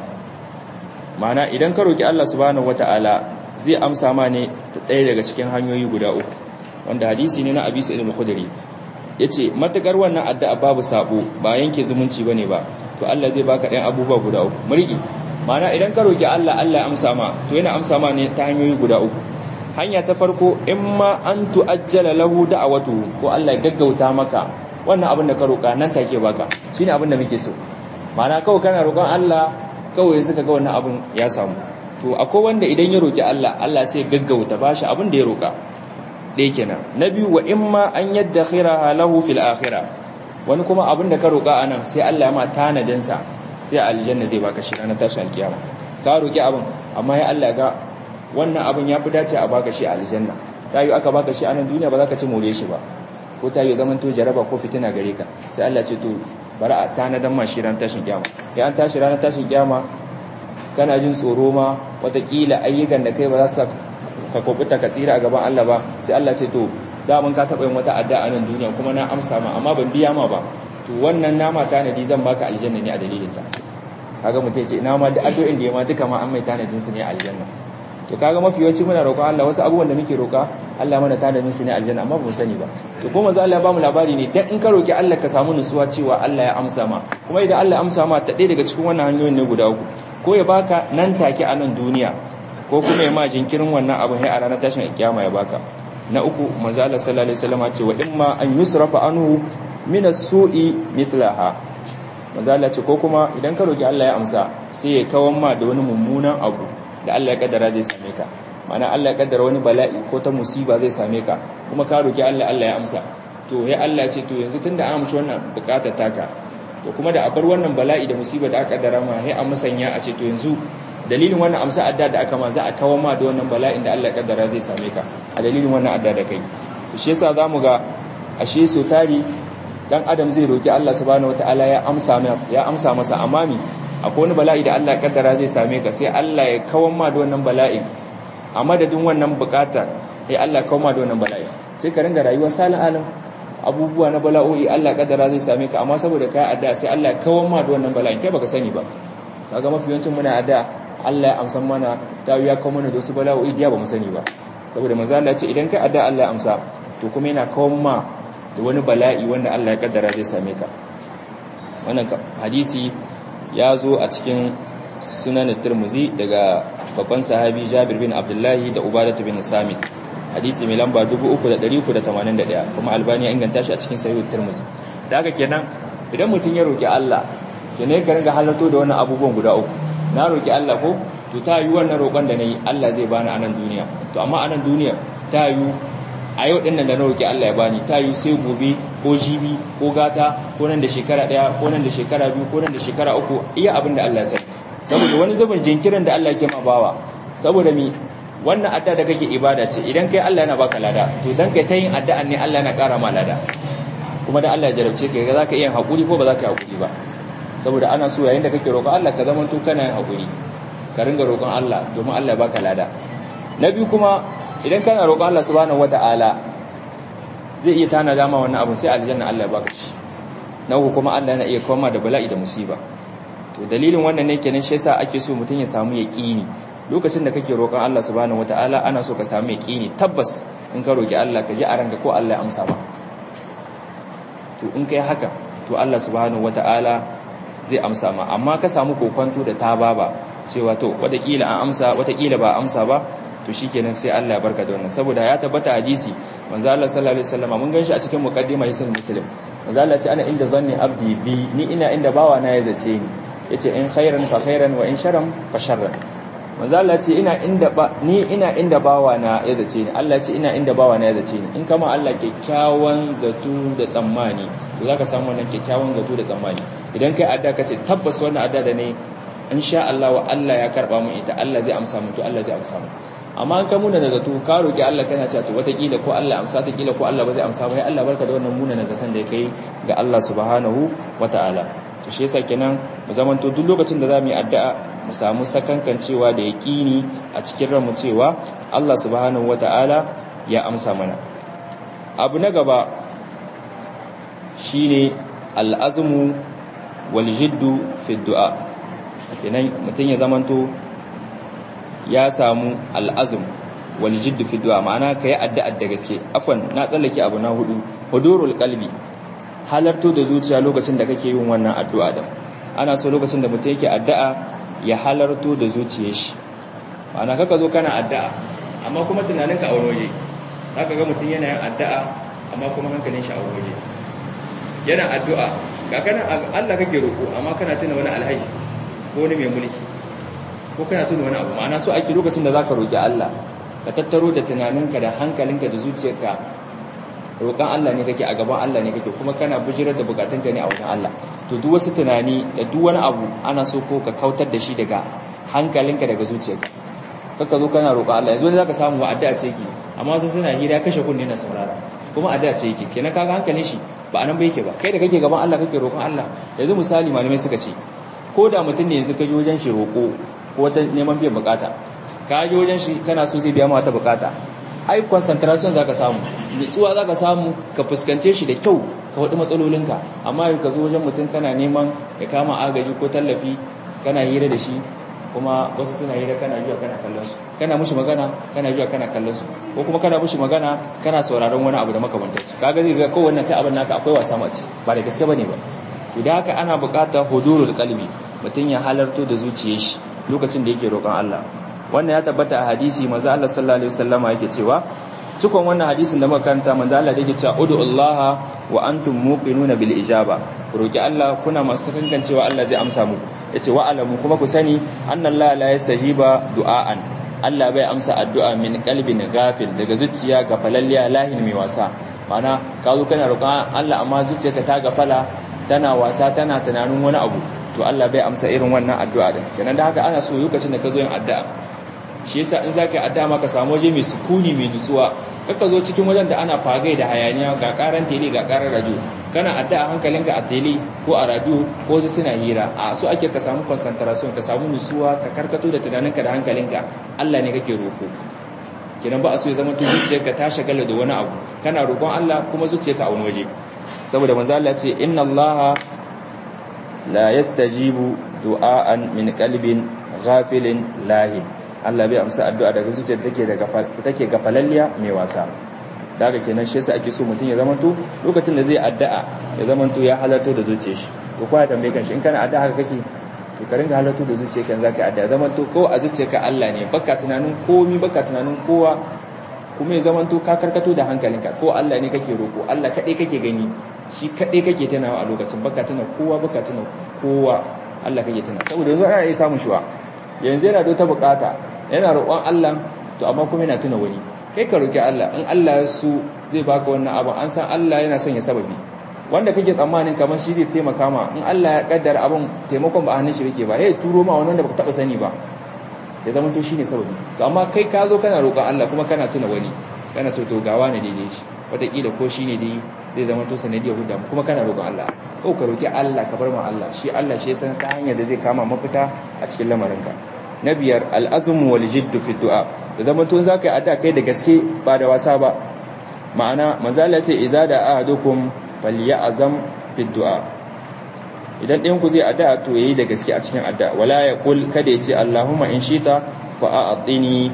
mana idan ka roki Allah subhanahu wata'ala zai amsa ma ne ta ɗaya daga cikin hanyoyi guda uku wanda hadisi ne na Abi Sa'id al-Khudri yace matakar wannan addu'a babu sabo ba yanke zumunci bane ba to Allah zai baka ɗayan abubuwa guda uku muriki mana idan ka roki Allah Allah ya amsa ma to yana amsa ma ne ta hanyoyi guda uku hanya ta farko in ma an tu'ajjala lahu da'awatu ko Allah ya gaggauta maka wannan abin da ka roka nan take baka shine abin da muke so mana kawai kana roƙon Allah kawai suka ga wannan abin ya samu to akwai wanda idan ya roki Allah Allah sai gaggauta bashi abin da ya roka ɗaya kenan na biyu wa imma an yadda khiraha lahu fil akhirah wani kuma abin da ka roka anan sai Allah ya ma tanadin sa sai aljanna zai baka shi ranar tashin alkiyama ka roki abin amma ya Allah ga wannan abin ya fi dace a baka shi aljanna tayi aka baka shi anan duniya ba za ka ci more shi ba ko ta yi zaman to jaraba ko fitina gare ka sai Allah ce to bari a tanadan ma shi ran tashin kiyama ya an tashi ranar tashin kiyama kana jin tsoro ma watakila ayyukan da kai ba za su ka kokuta ka tsira a gaban Allah ba sai Allah ce to da mun ka taba yin wata addu'a a nan duniya kuma na amsa ma amma ban biya ma ba to wannan nama tanadi zan baka aljanna ne a dalilin ta kaga mutum ce ina ma da addu'o'in da ya ma duka ma an mai tanadin su ne a aljanna to kaga mafi yawanci muna roƙon Allah wasu abubuwan da muke roƙa Allah mana tanadin su ne aljanna amma ba mu sani ba to kuma za Allah ya bamu labari ne dan in ka roki Allah ka samu nutsuwa cewa Allah ya amsa ma kuma idan Allah ya amsa ma ta ɗaya daga cikin wannan hanyoyin ne guda uku ko ya baka nan take a nan duniya ko kuma ya ma jinkirin wannan abu sai a ranar tashin kiyama ya baka na uku manzo Allah sallallahu alaihi wasallam ce wa imma an yusrafa anhu min as-su'i mithlaha manzo Allah ce ko kuma idan ka roki Allah ya amsa sai ya kawan ma da wani mummunan abu da Allah ya kaddara zai same ka mana Allah ya kaddara wani bala'i ko ta musiba zai same ka kuma ka roki Allah Allah ya amsa to ya Allah ce to yanzu tunda an amshi wannan bukatar taka to kuma da abar wannan bala'i da musiba da aka kaddara ma sai an musanya a ce to yanzu dalilin wannan amsa adda da aka ma za a kawo ma da wannan bala'in da Allah ya kaddara zai same ka a dalilin wannan adda da kai to shi yasa zamu ga ashe so tari dan adam zai roki Allah subhanahu wataala ya amsa masa ya amsa masa amami akwai wani bala'i da Allah ya kaddara zai same ka sai Allah ya kawo ma da wannan bala'in a madadin wannan bukata sai Allah ya kawo ma da wannan bala'in sai ka ringa rayuwa salin alim abubuwa na bala'o'i Allah ya kaddara zai same ka amma saboda kai adda sai Allah ya kawo ma da wannan bala'in kai baka sani ba kaga mafi yawancin muna adda Allah ya amsa mana ta ya kawo mana da wasu bala'o'i da ba mu sani ba saboda manzo Allah ya ce idan kai adda Allah ya amsa to kuma yana kawo ma da wani bala'i wanda Allah ya kaddara zai same ka wannan hadisi ya zo a cikin sunan Tirmidhi daga babban sahabi Jabir bin Abdullahi da Ubadah bin Samit hadisi mai lamba 3381 kuma Albani ya inganta shi a cikin Sahih Tirmidhi da haka kenan idan mutum ya roki Allah kenan ka ringa halarto da wannan abubuwan guda uku na roki Allah ko to ta yi wannan roƙon da nayi Allah zai bani a nan duniya to amma a nan duniya ta yi a yau ɗin nan da na roki Allah ya bani ta yi sai gobe ko jibi ko gata ko nan da shekara ɗaya ko nan da shekara biyu ko nan da shekara uku iya abin da Allah ya sani saboda wani zubin jinkirin da Allah ke ma bawa saboda mi wannan adda da kake ibada ce idan kai Allah yana baka lada to dan kai ta yin addu'an ne Allah yana ƙara ma lada kuma da Allah ya jarabce ka ga zaka iya hakuri ko ba zaka yi hakuri ba saboda ana so yayin da kake roƙon Allah ka zama to kana yin hakuri ka ringa roƙon Allah domin Allah ya baka lada na biyu kuma idan kana roƙon Allah subhanahu wata'ala zai iya tana dama wannan abin sai aljanna Allah ya baka shi na uku kuma Allah yana iya koma da bala'i da musiba to dalilin wannan ne kenan shi yasa ake so mutum ya samu yaqini lokacin da kake roƙon Allah subhanahu wata'ala ana so ka samu yaqini tabbas in ka roki Allah ka ji a ranka ko Allah ya amsa ma to in kai haka to Allah subhanahu wata'ala zai amsa ma amma ka samu kokonto da tababa cewa to watakila an amsa watakila ba amsa ba to shikenan sai Allah ya barka da wannan saboda ya tabbata hadisi manzo Allah sallallahu alaihi wasallam mun ganshi a cikin muqaddima yasin muslim manzo Allah ce ana inda zanni abdi bi ni ina inda bawa na ya zace ni yace in khairan fa khairan wa in sharran fa sharran manzo Allah ce ina inda ba ni ina inda bawa na ya zace ni Allah ce ina inda bawa na ya zace ni in kama Allah kyakkyawan zato da tsammani to zaka samu wannan kyakkyawan zato da tsammani idan kai adda kace tabbas wannan adda da ne insha Allah wa Allah ya karba mu ita Allah zai amsa mu to Allah zai amsa mu amma an ka muna da zato ka roki Allah kana cewa to watakila ko Allah amsa ta kila ko Allah ba zai amsa ba sai Allah barka da wannan muna na zaton da kai ga Allah subhanahu wataala to shi yasa kenan mu zamanto duk lokacin da zamu yi addu'a mu samu sakankancewa da yaqini a cikin ranmu cewa Allah subhanahu wataala ya amsa mana abu na gaba shine al'azmu wal jiddu fi du'a kenan mutun ya zamanto ya samu al'azm wal jiddu fi du'a ma'ana kai addu'a da gaske afwan na tsallake abu na hudu hudurul qalbi halarto da zuciya lokacin da kake yin wannan addu'a da ana so lokacin da mutum yake addu'a ya halarto da zuciyar shi ma'ana kaka zo kana addu'a amma kuma tunaninka a waje zaka ga mutum yana yin addu'a amma kuma hankalin shi a waje yana addu'a ga kana Allah kake roko amma kana tuna wani alhaji ko wani mai mulki ko kana tuna wani abu ma'ana so ake lokacin da zaka roki Allah ka tattaro da tunaninka da hankalinka da zuciyarka roƙon Allah ne kake a gaban Allah ne kake kuma kana bujirar da bukatunka ne a wajen Allah to duk wasu tunani da duk wani abu ana so ko ka kautar da shi daga hankalinka daga zuciyarka kaka zo kana roƙon Allah yanzu wani zaka samu wa addu'a ce yake amma wasu suna hira kashe kunne na saurara kuma addu'a ce yake kenan kaga hankalin shi ba anan ba yake ba kai da kake gaban Allah kake roƙon Allah yanzu misali malamai suka ce ko da mutum ne yanzu ka je wajen shi roƙo ko wata neman biyan bukata ka je wajen shi kana so zai biya ma wata bukata ai concentration zaka samu nutsuwa zaka samu ka fuskance shi da kyau ka wadi matsalolinka amma ka zo wajen mutum kana neman ya kama agaji ko tallafi kana hira da shi kuma wasu suna hira kana jiya kana kallon su kana mushi magana kana jiya kana kallon su ko kuma kana mushi magana kana sauraron wani abu da makamantar su kaga zai ga ko wannan ta abin naka akwai wasa mace ba da gaske bane ba idan haka ana buƙatar hudurul qalbi mutum ya halarto da zuciyar shi lokacin da yake roƙon Allah wannan ya tabbata a hadisi manzo Allah sallallahu alaihi wasallama yake cewa cikon wannan hadisin da muka karanta manzo Allah yake cewa ud'ullaha wa antum muqinuna bil ijaba roki Allah kuna masu kankancewa Allah zai amsa muku yace wa alamu kuma ku sani annallaha la yastajiba du'aan Allah bai amsa addu'a min qalbin ghafil daga zuciya ga falalliya lahin mai wasa mana ka zo kana roƙon Allah amma zuciyarka ta gafala tana wasa tana tunanin wani abu to Allah bai amsa irin wannan addu'a din kenan da haka ana so lokacin da ka zo yin addu'a shi yasa in zaka yi addu'a maka samu waje mai sukuni mai nutsuwa kaka zo cikin wajen da ana fagai da hayaniya ga karan tele ga karan radio kana addu'a hankalinka a tele ko a radio ko su suna hira a so ake ka samu concentration ka samu nutsuwa ka karkato da tunaninka da hankalinka Allah ne kake roko kenan ba a so ya zama to zuciyarka ta shagala da wani abu kana roƙon Allah kuma zuciyarka a wani waje saboda manzo Allah ce inna Allah la yastajibu du'aan min qalbin ghafilin lahin Allah bai amsa addu'a daga zuciyar da take daga take gafalalliya mai wasa daga kenan shi yasa ake so mutum ya zamanto lokacin da zai addu'a ya zamanto ya halarto da zuciyar shi ko kuma tambaye kan shi in kana addu'a haka kake to ka ringa halarto da zuciyar kan zaka addu'a zamanto ko a zuciyarka Allah ne baka tunanin komi baka tunanin kowa kuma ya zamanto ka karkato da hankalinka ko Allah ne kake roko Allah kadai kake gani shi kadai kake tunawa a lokacin baka tuna kowa baka tuna kowa Allah kake tuna saboda yanzu ana iya samun shuwa yanzu yana da ta bukata yana roƙon Allah to amma kuma yana tuna wani kai ka roki Allah in Allah ya so zai baka wannan abu an san Allah yana son ya sababi wanda kake tsammanin kamar shi zai taimaka ma in Allah ya kaddara abin taimakon ba a hannun shi yake ba ya turo ma wani wanda baka taba sani ba ya zama to shine sababi to amma kai ka zo kana roƙon Allah kuma kana tuna wani kana to to gawa ne daidai shi wataƙila ko shine dai zai zama to sanadiyar hudda kuma kana roƙon Allah ko ka roki Allah ka bar ma Allah shi Allah shi ya san ta hanyar da zai kama mafita a cikin lamarinka na biyar al'azumu wal jiddu fi du'a da zaman tun zaka yi addu'a kai da gaske ba da wasa ba ma'ana manzala ce iza da ahadukum falyazam fi du'a idan ɗayan ku zai addu'a to yayi da gaske a cikin addu'a wala ya kul kada ya ce Allahumma in shita fa a'tini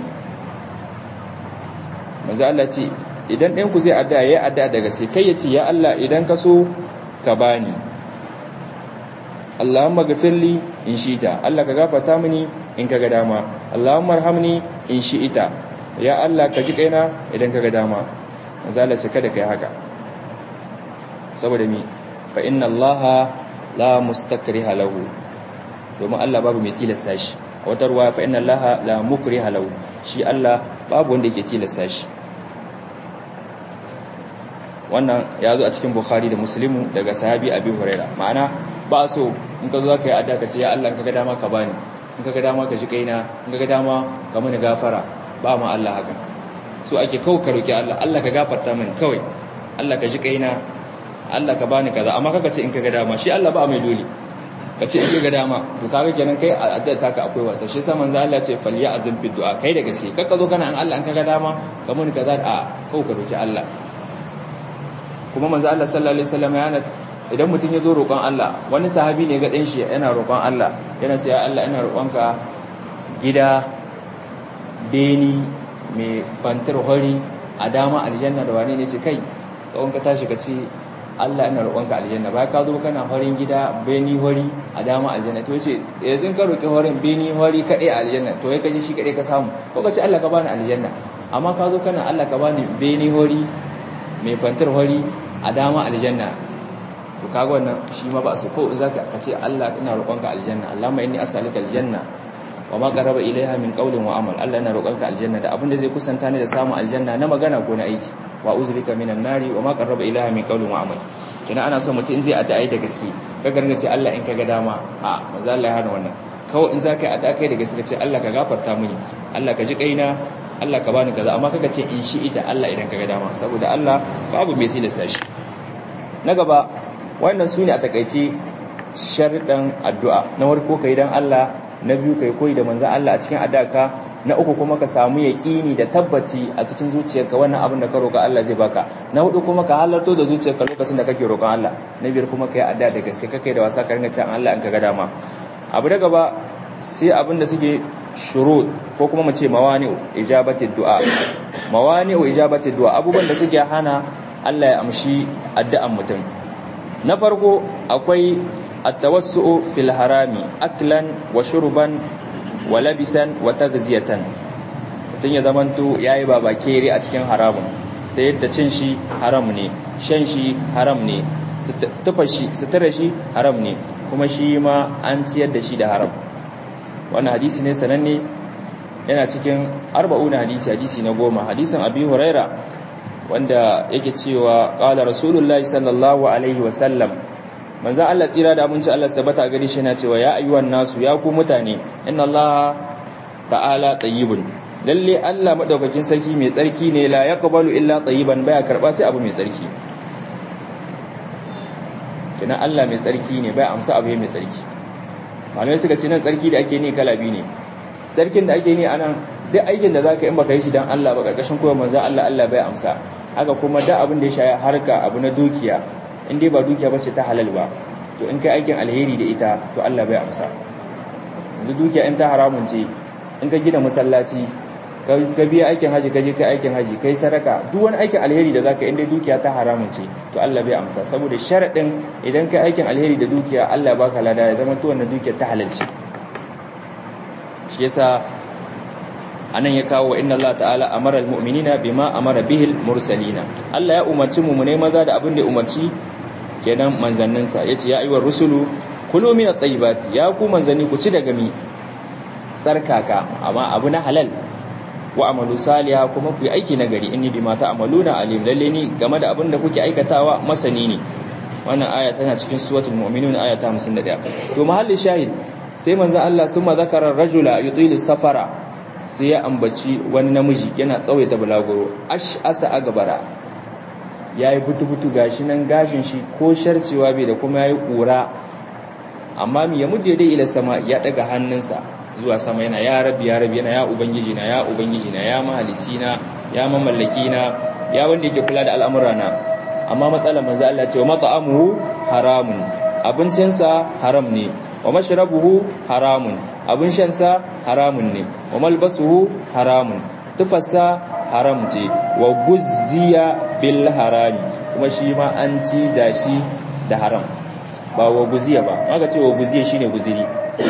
manzala ce idan ɗayan ku zai addu'a yayi addu'a da gaske kai ya ce ya Allah idan ka so ka bani Allahumma gafirli in shita Allah ka gafarta mini in kaga dama Allahumma arhamni in shi'ita ya Allah ka ji kaina idan kaga dama manzala ce kada kai haka saboda mi fa inna Allah la mustakriha lahu domin Allah babu mai tilasta shi wata ruwa fa inna Allah la mukriha lahu shi Allah babu wanda yake tilasta shi wannan ya zo a cikin Bukhari da Muslimu daga sahabi Abi Huraira ma'ana ba so in ka zo ka yi adda ka ce ya Allah kaga dama ka bani in kaga dama ka shi kaina in kaga dama ka mini gafara ba ma Allah haka so ake kawai ka roki Allah Allah ka gafarta min kawai Allah ka ji kaina Allah ka bani kaza amma kaka ce in ka ga dama shi Allah ba mai dole ka ce in ka ga dama to kaga kenan kai a addu'a taka akwai wasa shi yasa manzo Allah ce falya azum fi du'a kai da gaske kaka zo kana an Allah in ka ga dama ka mun kaza a kawai ka roki Allah kuma manzo Allah sallallahu alaihi wasallam ya idan mutum ya zo roƙon Allah wani sahabi ne ga ɗan shi yana roƙon Allah yana ce ya Allah ina roƙonka gida beni mai fantar hori a dama aljanna da wane ne ce kai kawon ka tashi ka ce Allah ina roƙonka aljanna ba ka zo kana horin gida beni hori a dama aljanna to yace yanzu ka roƙi horin beni hori kaɗai a aljanna to ya kaje shi kaɗai ka samu ko ka ce Allah ka bani aljanna amma ka zo kana Allah ka bani beni hori mai fantar hori a dama aljanna to kaga wannan shi ma ba su ko in zaka kace Allah ina roƙonka aljanna Allahumma inni as'aluka aljanna wa ma qaraba ilaiha min qawlin wa amal Allah ina roƙonka aljanna da abinda zai kusanta ni da samun aljanna na magana ko na aiki wa uzbika minan nari wa ma qaraba ilaiha min qawlin wa amal kina ana son mutum in zai addu'a da gaske ka garga ce Allah in kaga dama a manzo Allah ya hana wannan kawai in zaka yi addu'a kai da gaske ce Allah ka gafarta mini Allah ka ji kaina Allah ka bani kaza amma kaga ce in shi ita Allah idan kaga dama saboda Allah babu mai tilasta shi na gaba wannan su ne a takaice sharɗan addu'a na warko ka yi don Allah na biyu ka yi koyi da manzan Allah a cikin adaka na uku kuma ka samu yaƙini da tabbaci a cikin zuciyarka wannan abin da ka roƙa Allah zai baka na hudu kuma ka halarto da zuciyarka lokacin da kake roƙon Allah na biyar kuma ka yi adda da gaske kake da wasa ka ringa cewa Allah in ka ga dama abu da gaba sai abin da suke shurut ko kuma mu ce mawani'u ijabatid du'a mawani'u ijabatid du'a abubuwan da suke hana Allah ya amshi addu'an mutum na farko akwai at-tawassu'u fil harami aklan wa shurban wa labisan wa tagziyatan mutun ya zamanto yayi babakere a cikin haramun ta yadda cin shi haram ne shan shi haram ne tufa shi sutura shi haram ne kuma shi ma an ciyar da shi da haram wannan hadisi ne sananne yana cikin arba'una hadisi hadisi na goma hadisin abi huraira wanda yake cewa qala rasulullahi sallallahu alaihi wa sallam manzo Allah tsira da abinci Allah tabbata gari shi yana cewa ya ayyuhan nasu ya ku mutane inna Allah ta'ala tayyibun lalle Allah madaukakin sarki mai tsarki ne la yaqbalu illa tayyiban baya karba sai abu mai tsarki kina Allah mai tsarki ne baya amsa abu mai tsarki malamai suka ce nan tsarki da ake ni kala biyu ne tsarkin da ake ni anan duk aikin da zaka yi in baka yi shi dan Allah ba karkashin koyar manzo Allah Allah bai amsa haka kuma da abin da ya shaya harka abu na dukiya in dai ba dukiya bace ta halal ba to in kai aikin alheri da ita to Allah bai amsa yanzu dukiya in ta haramun ce in ka gina masallaci ka biya aikin haji ka je kai aikin haji kai sadaka duk wani aikin alheri da zaka in dai dukiya ta haramun ce to Allah bai amsa saboda sharadin idan kai aikin alheri da dukiya Allah baka lada ya zama to wannan dukiyar ta halal ce shi yasa anan ya kawo inna Allah ta'ala amara almu'minina bima amara bihi almursalina Allah ya umarci mu ne maza da abin da ya umarci kenan manzannin sa yace ya ayyuhar rusulu kulu min at-tayyibati ya ku manzanni ku ci daga mi tsarkaka amma abu na halal wa amalu saliha kuma ku yi aiki na gari inni bima ta'maluna alim lalle ni game da abin da kuke aikatawa masani ne wannan aya tana cikin suratul mu'minun aya ta 51 to mahalli shahid sai manzo Allah summa zakara rajula yutilu safara sai ya ambaci wani namiji yana tsawaita bulaguro ash asa agabara yayi butu-butu gashi nan gashin shi ko sharcewa bai da kuma yayi kura amma mi ya mudde dai ila sama ya daga hannunsa zuwa sama yana ya rabbi ya rabbi yana ya ubangiji na ya ubangiji na ya mahalici na ya mamallaki na ya wanda yake kula da al'amurana amma matsalar manzo Allah ce wa mat'amuhu haramun abincinsa haram ne wa mashrabuhu haramun abin shansa haramun ne wa malbasuhu haramun tufarsa haram ce wa guzziya bil harami kuma shi ma an ci da shi da haram ba wa guziya ba aka ce wa guziya shine guziri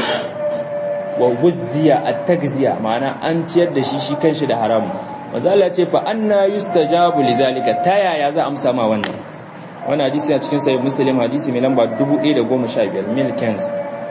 wa guzziya at-tagziya ma'ana an ciyar da shi shi kanshi da haram manzo Allah ce fa anna yustajabu lizalika ta yaya za amsa ma wannan wannan hadisi a cikin sahih muslim hadisi mai lamba 1015 milkens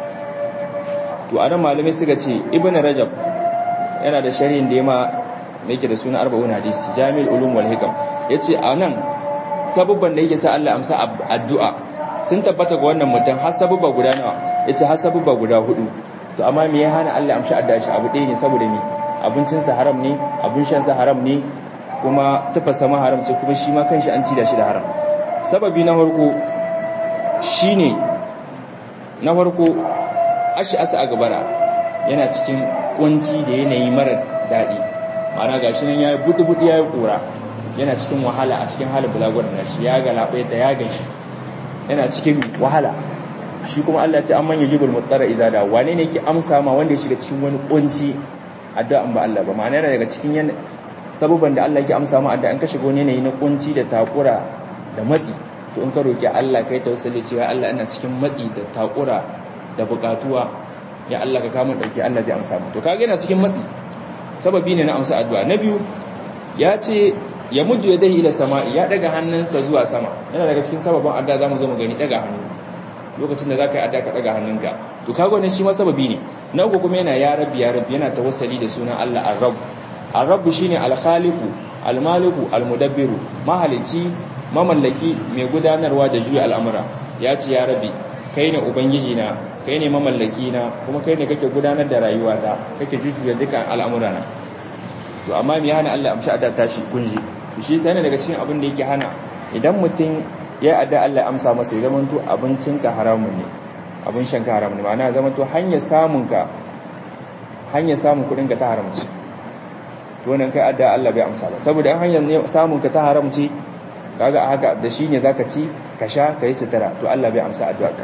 to anan malamai suka ce ibn rajab yana da sharhin da yama yake da suna arba'un hadisi jami'ul ulum wal hikam yace anan sabubban da yake sa Allah amsa addu'a sun tabbata ga wannan mutum har sabubba guda nawa yace har sabubba guda hudu to amma me ya hana Allah amsa addu'a shi abu ɗaya ne saboda me abincinsa haram ne abin shansa haram ne kuma tafasa ma haram ce kuma shi ma kanshi an ci da shi da haram sababi na farko shine na farko ashi asa a gabara yana cikin kunci da yanayi mara daɗi ma'ana gashi nan ya yi buɗi-buɗi ya yi ƙura yana cikin wahala a cikin halin bulaguwar da shi ya ga labai da ya gashi yana cikin wahala shi kuma Allah ce an manya jibul mutsara izada wane ne yake amsa ma wanda ya shiga cikin wani kunci addu'an ba Allah ba ma'ana yana daga cikin yan sababan da Allah yake amsa ma addu'an ka shiga wani yanayi na kunci da takura da matsi to in ka roki Allah kai tawassuli cewa Allah ina cikin matsi da takura da bukatuwa ya Allah ka kama dauki Allah zai amsa mu to kage yana cikin matsi sababi ne na amsa addu'a na biyu ya ce ya muju yadahi ila sama'i ya daga hannunsa zuwa sama yana daga cikin sababin addu'a zamu zo mu gani daga hannu lokacin da zaka yi addu'a ka daga hannunka to kaga wannan shi ma sababi ne na uku kuma yana ya rabbi ya rabbi yana tawassali da sunan Allah ar-rabb ar-rabb shine al-khaliqu al-maliku al-mudabbiru mahalici mamallaki mai gudanarwa da juya al'amura ya ce ya rabbi kai ne ubangiji na kai ne mamallaki na kuma kai ne kake gudanar da rayuwata kake jujjuya dukkan al'amura na to amma me hana Allah amshi adda tashi kunji to shi sai daga cikin abin da yake hana idan mutum ya adda Allah amsa masa ya zama to abincinka haramun ne abin shanka haramun ne ma'ana zama to hanyar samun ka hanyar samun kudin ka ta haramci to wannan kai adda Allah bai amsa ba saboda an hanyar samun ka ta haramci kaga haka da shi ne zaka ci ka sha ka yi sutura to Allah bai amsa addu'arka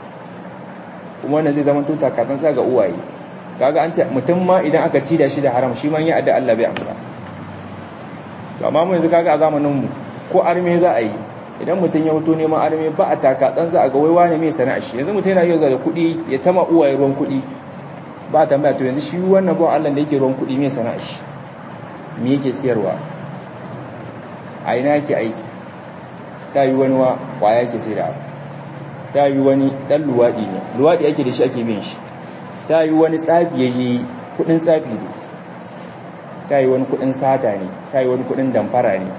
kuma wannan zai zama to takatsan sa ga uwaye kaga an ce mutum ma idan aka ci da shi da haram shi ma ya adda Allah bai amsa to amma mu yanzu kaga a zamanin mu ko arme za a yi idan mutum ya fito neman arme ba a taka dan za a ga waiwa ne mai sana'a shi yanzu mutum yana yau da kuɗi ya tama uwaye ruwan kuɗi ba a tambaya to yanzu shi wannan ba Allah da yake ruwan kuɗi mai sana'a shi me yake siyarwa a ina yake aiki ta yi wani wa kwaya yake sai da ta yi wani dan luwaɗi ne luwaɗi ake da shi ake bin shi ta yi wani tsafi ya yi kuɗin tsafi ne ta yi wani kuɗin sata ne ta yi wani kuɗin damfara ne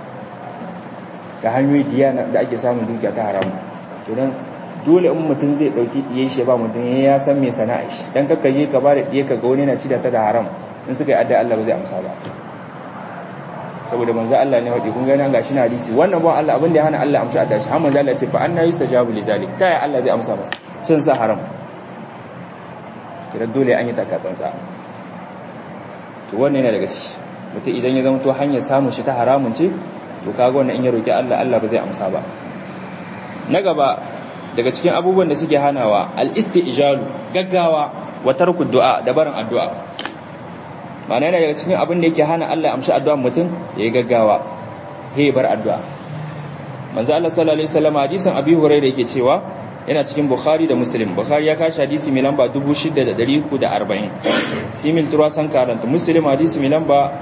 ga hanyoyi diya da ake samun dukiya ta haramu to don dole in mutum zai dauki diye shi ba mutum ya san me sana'a shi dan kakka je ka ba da diye ka ga wani na ci da ta da haram in suka yi adda Allah ba zai amsa ba saboda manzo Allah ne wadi kun ga nan gashi na hadisi wannan ba Allah abin da ya hana Allah amsa adda shi har manzo Allah ya ce fa anna yustajabu li zalik ta ya Allah zai amsa masa cin sa haram kira dole an yi takatsantsa to wannan yana daga ciki mutum idan ya zama to hanyar samun shi ta haramun ce to kaga wannan in ya roki Allah Allah ba zai amsa ba na gaba daga cikin abubuwan da suke hanawa al-istijalu gaggawa wa tarku du'a da barin addu'a ma'ana yana daga cikin abin da yake hana Allah amshi addu'ar mutum yayi gaggawa he bar addu'a manzo Allah sallallahu alaihi wasallam hadisin Abi Hurairah yake cewa yana cikin Bukhari da Muslim Bukhari ya kashi hadisi mai lamba 6340 simil turasan karanta Muslim hadisi mai lamba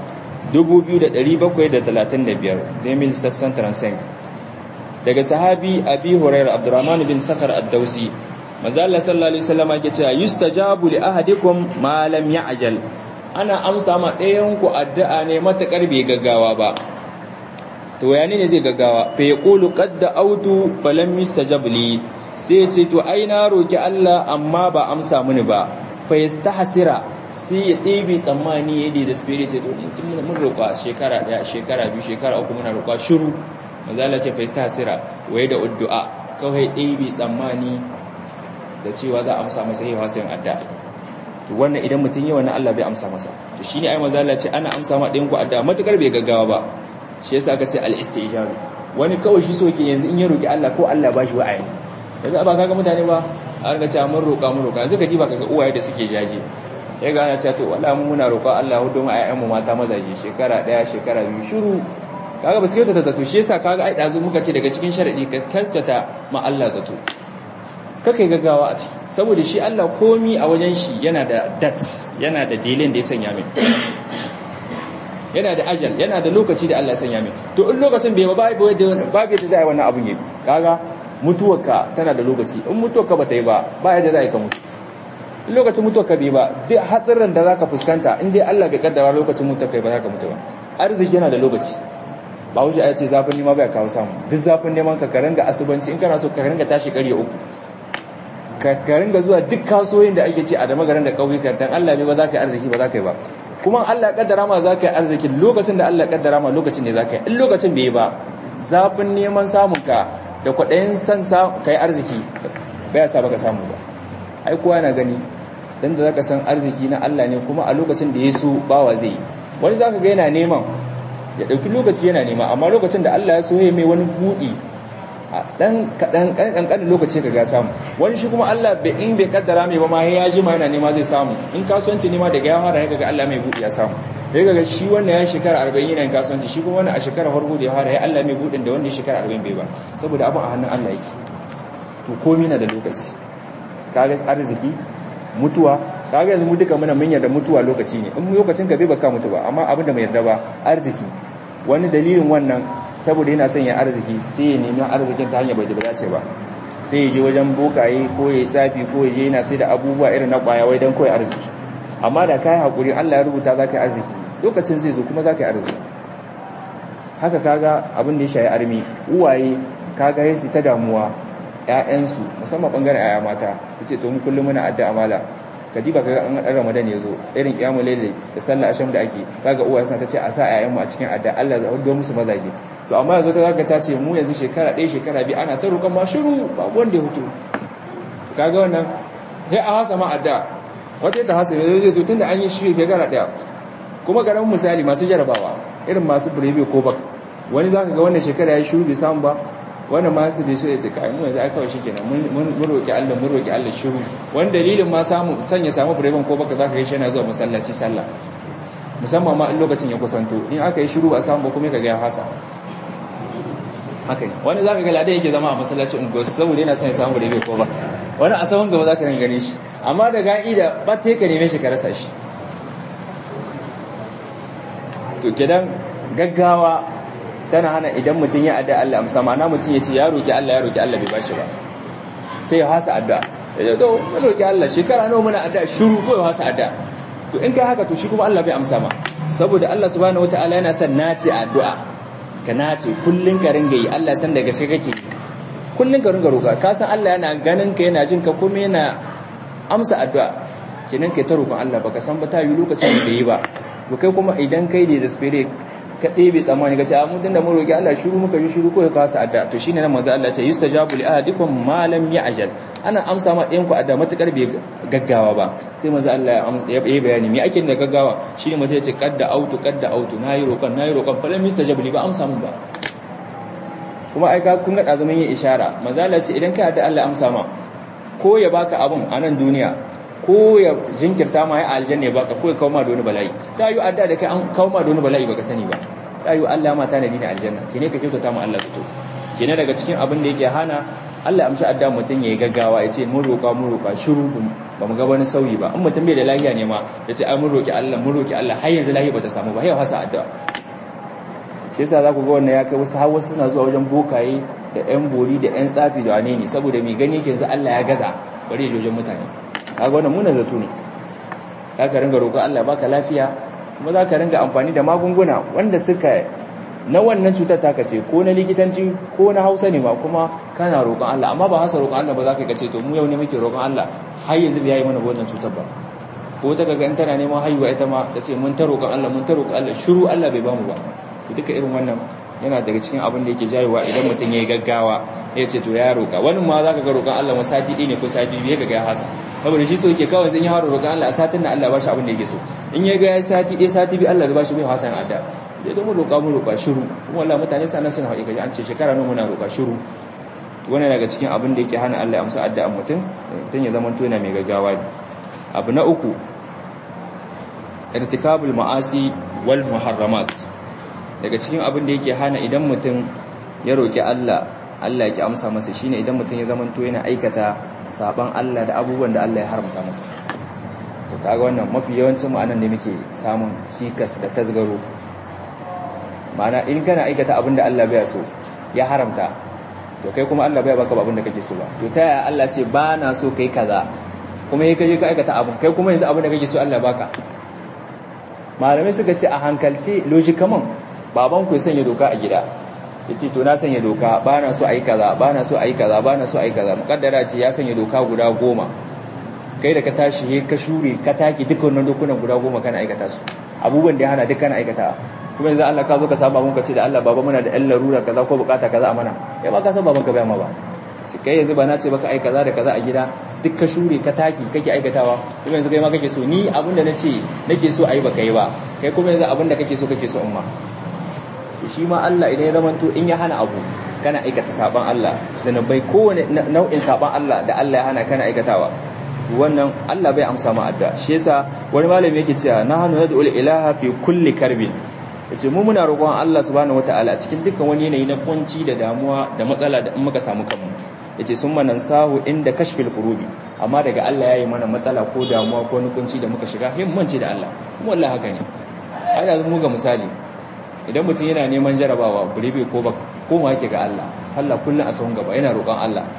2735 demil sassan transcend daga sahabi abi hurairah abdurrahman bin sakar ad-dausi manzo Allah sallallahu alaihi wasallam yake cewa yustajabu li ahadikum ma lam ya'jal ana amsa ma ɗayan ku addu'a ne matakar bai gaggawa ba to wayane ne zai gaggawa fa yaqulu qad da'awtu falam yustajab li sai ce to ai na roki Allah amma ba amsa mini ba fa yastahsira sai ya ɗebe tsammani ya da spirit ce to mutum mun roƙa shekara ɗaya shekara biyu shekara uku muna roƙa shiru mazala ce fa yastahsira waye da addu'a kawai ɗebe tsammani da cewa za a amsa masa yawa sai adda to wannan idan mutum yawa na Allah bai amsa masa to shine ai mazala ce ana amsa ma ɗayan ku adda matukar bai gaggawa ba shi yasa aka ce al-istijaru wani kawai shi soke yanzu in ya roki Allah ko Allah ba shi wa'ayi yanzu ba kaga mutane ba a riga cewa mun roƙa mun roƙa yanzu ka ji ba kaga uwaye da suke jaje ya ga ana cewa to wala mun muna roƙa Allah hudu mu ayyan mu mata mazaje shekara daya shekara biyu shiru kaga ba su kyautata zato shi yasa kaga ai dazu muka ce daga cikin sharadi ka kyautata ma Allah zato kakai gaggawa a ciki saboda shi Allah komi a wajen shi yana da dates yana da delay da ya sanya mai yana da ajal yana da lokaci da Allah ya sanya mai to in lokacin bai ba babu yadda babu yadda zai wannan abun yi kaga mutuwarka tana da lokaci in mutuwarka ba ta yi ba ba yadda za ka mutu in lokacin mutuwarka bai ba duk hatsarin da zaka fuskanta in dai Allah bai kaddara lokacin mutuwarka ba za ka mutu ba arziki yana da lokaci ba wuce ya ce zafin nema bai kawo samu duk zafin neman ka ka ringa asubanci in kana so ka ringa tashi ƙarya uku ka ringa zuwa duk kasuwoyin da ake ce a da magaran da ƙauyukan dan Allah ne ba za ka yi arziki ba za ka yi ba kuma Allah ya kaddara ma zaka yi arzikin lokacin da Allah ya kaddara ma lokacin ne zaka yi in lokacin bai ba zafin neman samun ka da kwaɗayin san kai arziki baya sa baka samu ba ai kowa na gani dan da zaka san arziki na Allah ne kuma a lokacin da ya so bawa zai wani zaka ga yana neman ya dauki lokaci yana nema amma lokacin da Allah ya so ya mai wani budi a dan kadan kankan lokaci ka ga samu wani shi kuma Allah bai in bai kaddara mai ba ma ya jima yana nema zai samu in kasuwanci nema daga ya fara ga Allah mai budi ya samu sai ga shi wannan ya shekara 40 yana kasuwanci shi kuma wannan a shekara farko da ya fara ya Allah mai budin da wanda ya shekara 40 bai ba saboda abin a hannun Allah yake to komai na da lokaci kaga arziki mutuwa kaga yanzu mu duka muna mun yarda mutuwa lokaci ne in lokacin ka bai baka mutu ba amma abin da mai yarda ba arziki wani dalilin wannan saboda yana son ya arziki sai ya nemi arzikin ta hanyar bai da dace ba sai ya je wajen bokaye ko ya tsafi ko ya je yana sai da abubuwa irin na kwaya wai dan koyi arziki amma da kai hakuri Allah ya rubuta zaka yi arziki lokacin zai zo kuma zaka yi arziki haka kaga abin da ya shayi armi uwaye kaga yasu ta damuwa ƴaƴansu musamman bangaren ƴaƴa mata yace to mu kullum muna addu'a mala kadiba kaga an dan Ramadan yazo irin kiyamul layl da sallar asham da ake kaga uwaye suna tace a sa ƴaƴan mu a cikin addu'a Allah ya hudo musu mazaje to amma yazo ta zaka tace mu yanzu shekara ɗaya shekara biyu ana ta roƙon ma shiru ba wanda ya hutu kaga wannan sai a hasa ma addu'a wata ta hasa yazo to tunda an yi shi shekara ɗaya kuma garan misali masu jarabawa irin masu birebe ko bak wani zaka ga wannan shekara ya shiru bai samu ba wannan ma su bai so ya ce kai mu yanzu ai kawai shikenan mun roki Allah mun roki Allah shiru wani dalilin ma samu sanya samu bireben ko baka zaka ga shi yana zuwa masallaci sallah musamman ma in lokacin ya kusanto in aka yi shiru ba samu ba kuma kaga ya hasa haka ne wani zaka ga ladan yake zama a masallaci ungo saboda yana son ya samu birebe ko ba wani a sahun gaba zaka gane shi amma da ga'i da batte ka neme shi ka rasa shi to kidan gaggawa tana hana idan mutum ya adda Allah amsa ma'ana mutum ya ce ya roki Allah ya roki Allah bai bashi ba sai ya hasa addu'a ya to ya roki Allah shekara nawa muna addu'a shiru ko ya hasa addu'a to in kai haka to shi kuma Allah bai amsa ma saboda Allah subhanahu wataala yana son nace addu'a ka nace kullun ka ringa yi Allah san daga sai kake kullun ka ringa roka ka san Allah yana ganin ka yana jin ka kuma yana amsa addu'a kenan kai ta roƙon Allah baka san ba ta yi lokacin da yi ba to kai kuma idan kai da spirit ka ɗebe tsammani ka ce a mutum da maroƙi Allah shiru muka yi shiru ko ya kawo adda to shine nan manzo Allah ce yustajabu li ahadikum ma lam ya'jal ana amsa ma ɗayan ku adda matukar bai gaggawa ba sai manzo Allah ya yi bayani me ake da gaggawa shine mutum ya ce qadda autu qadda autu nayi roƙon nayi roƙon fa lam yustajabu li ba amsa mun ba kuma ai ka kun ga dazumin yin ishara manzo Allah ce idan kai adda Allah amsa ma ko ya baka abun a nan duniya ko ya jinkirta ma ya aljanna ya baka ko ya kawo ma da wani bala'i ta yi adda da kai an kawo ma da wani bala'i baka sani ba ta yi Allah ma tanadi ne aljanna kine ka kyautata ma Allah fito kine daga cikin abin da yake hana Allah amshi adda mutum yayi gaggawa ya ce mun roƙa mun roƙa shiru ba mu ga wani sauyi ba in mutum bai da lafiya ne ma ya ce ai mun roƙi Allah mun roƙi Allah har yanzu lafiya bata samu ba yau hasa adda shi yasa za ku ga wannan ya kai wasu har wasu suna zuwa wajen bokaye da ƴan bori da ƴan tsafi da wane ne saboda mai gani yake yanzu Allah ya gaza bari ya jojen mutane kaga wannan munan zato ne za ka ringa roƙon Allah baka lafiya kuma za ka ringa amfani da magunguna wanda suka na wannan cutar taka ce ko na likitanci ko na hausa ne ma kuma kana roƙon Allah amma ba hasa roƙon Allah ba za ka kace to mu yau ne muke roƙon Allah har yanzu bai yi mana wannan cutar ba ko ta kaga in tana neman haihuwa ita ma ta ce mun ta roƙon Allah mun ta roƙon Allah shiru Allah bai bamu ba to duka irin wannan yana daga cikin abin da yake jayewa idan mutum ya yi gaggawa ya ce to ya roƙa wani ma za ka ga roƙon Allah ma sati ɗaya ne ko sati biyu ka ga ya hasa saboda shi so yake kawai zan yi haro roƙon Allah a satin da Allah ba shi abin da yake so in ya ga ya sati ɗaya sati biyu Allah ba shi bai hasan adda sai da mu roƙa mu roƙa shiru kuma wallahi mutane sanan suna haƙiƙa kaji an ce shekara nawa muna roƙa shiru wannan daga cikin abin da yake hana Allah ya amsa addu'an mutum mutum ya zama yana mai gaggawa abu na uku irtikabul ma'asi wal muharramat daga cikin abin da yake hana idan mutum ya roƙi Allah Allah ya ki amsa masa shine idan mutum ya zama yana aikata saban Allah da abubuwan da Allah ya haramta masa to kaga wannan mafi yawancin mu anan ne muke samun cikas da tasgaro ma'ana in kana aikata abin da Allah bai so ya haramta to kai kuma Allah bai baka abin da kake so ba to ta yaya Allah ce ba na so kai kaza kuma yi kaje ka aikata abin kai kuma yanzu abin da kake so Allah baka malamai suka ce a hankalci logikaman baban ku ya sanya doka a gida ya ce to na sanya doka ba na so a yi kaza ba na so a yi kaza ba na so a yi kaza mukaddara ce ya sanya doka guda goma kai da ka tashi he ka shure ka take duka wannan dokunan guda goma kana aikata su abubuwan da ya hana duk kana aikata kuma yanzu Allah ka zo ka saba mun ka ce da Allah baba muna da ɗan larura kaza ko bukata kaza a mana ya ba ka san baban ka bai ma ba shi kai yanzu ba na ce baka ai kaza da kaza a gida duk ka shure ka taki kake aikatawa kuma yanzu kai ma kake so ni abin da nace nake so ayi baka yi ba kai kuma yanzu abin da kake so kake so umma to shi ma Allah idan ya zamanto in ya hana abu kana aikata saban Allah zanubai kowane nau'in saban Allah da Allah ya hana kana aikatawa wannan Allah bai amsa ma adda shi yasa wani malami yake cewa nahnu nad'u ilaha fi kulli karbin yace mu muna roƙon Allah subhanahu wataala cikin dukkan wani yanayi na kunci da damuwa da matsala da in muka samu kanmu yace sun manan sahu inda kashfil qurubi amma daga Allah yayi mana matsala ko damuwa ko wani kunci da muka shiga himmanci da Allah kuma wallahi haka ne ai da mu ga misali idan mutum yana neman jarabawa buribe ko ba ko ma yake ga Allah sallah kullun a sahun gaba yana roƙon Allah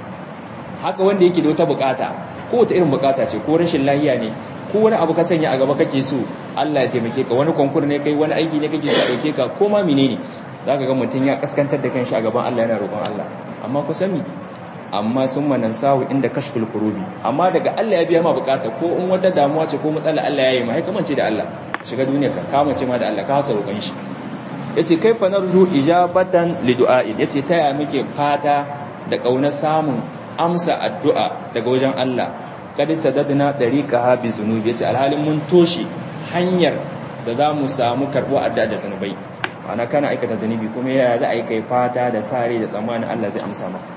haka wanda yake da wata bukata ko wata irin bukata ce ko rashin lafiya ne ko wani abu ka sanya a gaba kake so Allah ya taimake ka wani konkur ne kai wani aiki ne kake so a dauke ka ko ma menene zaka ga mutum ya kaskantar da kanshi a gaban Allah yana roƙon Allah amma ku sani amma sun manan sahu inda kashful kurubi amma daga Allah ya biya ma bukata ko in wata damuwa ce ko matsala Allah ya yi ma hai kamance da Allah shiga duniya ka kamace ma da Allah ka hasa roƙon shi yace kaifa narju ijabatan lidu'a'in yace taya muke fata da kaunar samun amsa addu'a daga wajen Allah kad sadadna dariqaha bi zunubi yace alhalin mun toshe hanyar da za mu samu karbo addu'a da zanubai ana kana aikata zanubi kuma yaya za a yi kai fata da sare da tsammanin Allah zai amsa maka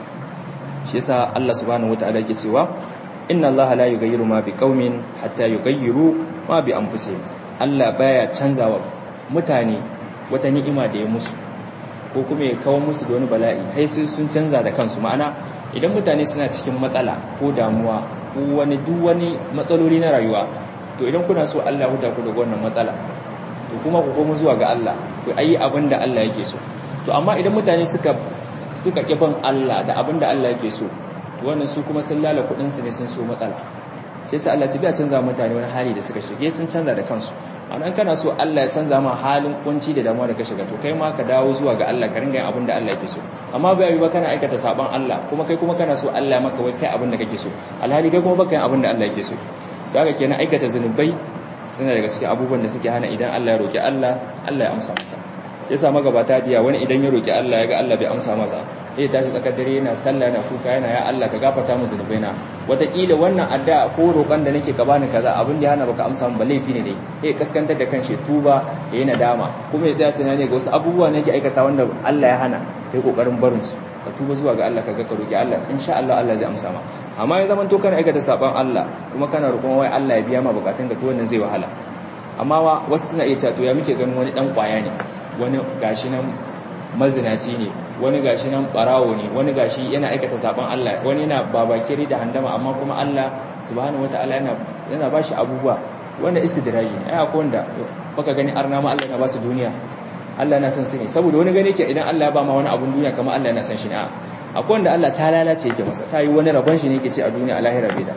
shi yasa Allah subhanahu wataala yake cewa inna Allah la yughayyiru ma biqaumin hatta yughayyiru ma bi anfusihim Allah baya canzawa mutane wata ni'ima da ya musu ko kuma ya kawo musu da wani bala'i hai sai sun canza da kansu ma'ana idan mutane suna cikin matsala ko damuwa ko wani duk wani matsaloli na rayuwa to idan kuna so Allah ya ku daga wannan matsala to kuma ku koma zuwa ga Allah ku ayi abin da Allah yake so to amma idan mutane suka suka kifin Allah da abin da Allah yake so to wannan su kuma sun lala kudin su ne sun so matsala sai sai Allah ya biya canza mutane wani hali da suka shige sun canza da kansu anan kana so Allah ya canza ma halin kunci da damuwa da ka shiga to kai ma ka dawo zuwa ga Allah ka ringa yin abin da Allah yake so amma bai yi ba kana aikata saban Allah kuma kai kuma kana so Allah maka wai kai abin da kake so alhali kai kuma baka yin abin da Allah yake so kaga kenan aikata zanubai suna daga cikin abubuwan da suke hana idan Allah ya roki Allah Allah ya amsa masa yasa magabata diya wani idan ya roki Allah ya ga Allah bai amsa masa sai tashi tsakar dare yana sallah yana kuka yana ya Allah ka gafarta mu zunubaina wataƙila wannan addu'a ko roƙon da nake ka bani kaza abin da ya hana baka amsa min ba laifi ne dai sai kaskantar da kanshi tuba ya yi nadama kuma ya tsaya tunani ga wasu abubuwa ne yake aikata wanda Allah ya hana kai kokarin barin su ka tuba zuwa ga Allah ka ga ka roki Allah insha Allah Allah zai amsa ma amma ya zaman to kana aikata saban Allah kuma kana roƙon wai Allah ya biya ma bukatun ka to wannan zai wahala amma wasu suna iya cewa to ya muke ganin wani dan kwaya ne wani gashi nan mazinaci ne wani gashi nan barawo ne wani gashi yana aikata saban Allah wani yana babakiri da handama amma kuma Allah subhanahu wataala yana yana bashi abubuwa wanda istidraji ne ai akwai wanda baka gani arna ma Allah yana ba su duniya Allah yana son su ne saboda wani gane ke idan Allah ya ba ma wani abun duniya kamar Allah yana son shi ne akwai wanda Allah ta lalace yake masa ta yi wani rabon shi ne yake ce a duniya a lahira bai da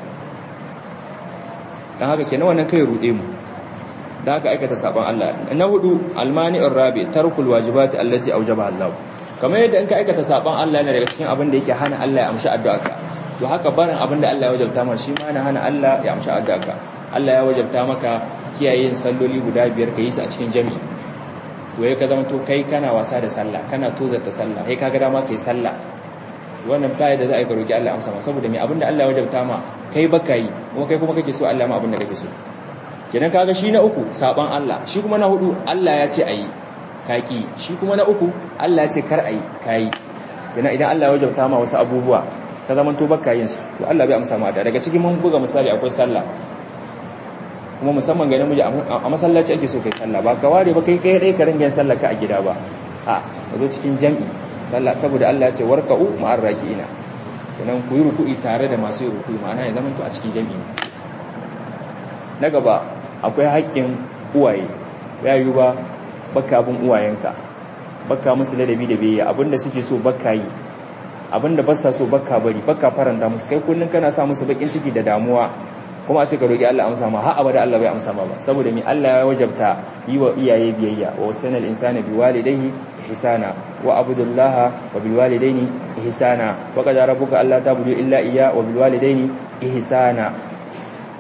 dan haka kenan wannan kai rude mu da haka aikata saban Allah na hudu almani'ur rabi tarkul wajibati allati awjaba Allah kamar yadda in ka aikata saban Allah ne daga cikin abin da yake hana Allah ya amshi addu'arka to haka barin abin da Allah ya wajabta maka shi ma yana hana Allah ya amshi addu'arka Allah ya wajabta maka kiyaye yin salloli guda biyar ka yi su a cikin jami'i to yayin ka zama to kai kana wasa da sallah kana tozarta sallah kai kaga dama kai sallah wannan baya da za a yi roki Allah amsa ma saboda me abin da Allah ya wajabta ma kai baka yi kuma kai kuma kake so Allah ma abin da kake so kenan kaga shi na uku saban Allah shi kuma na hudu Allah ya ce ayi kaki shi kuma na uku Allah ya ce kar ayi kai kenan idan Allah ya wajabta ma wasu abubuwa ka zaman to baka yin su to Allah bai amsa ma da daga cikin mun buga misali akwai sallah kuma musamman ga namiji a masallaci ake so kai sallah ba ka ware ba kai kai dai ka ringa yin sallah ka a gida ba a ka zo cikin jami'i sallah saboda Allah ya ce warka'u ma'ar raki'ina kenan ku yi ruku'i tare da masu yi ruku'i ma'ana ya zaman to a cikin jami'i na gaba akwai haƙƙin uwaye ya yi ba baka bin uwayenka baka musu ladabi da biyayya abinda suke so baka yi abinda ba sa so baka bari baka faranta musu kai kullun kana sa musu bakin ciki da damuwa kuma a ce ka roki Allah amsa ma har abada Allah bai amsa ma ba saboda me Allah ya wajabta yi wa iyaye biyayya wa wasanal insana biwalidayhi ihsana wa abudullah wa bilwalidaini ihsana wa qad rabbuka alla ta'budu illa iyya wa bilwalidaini ihsana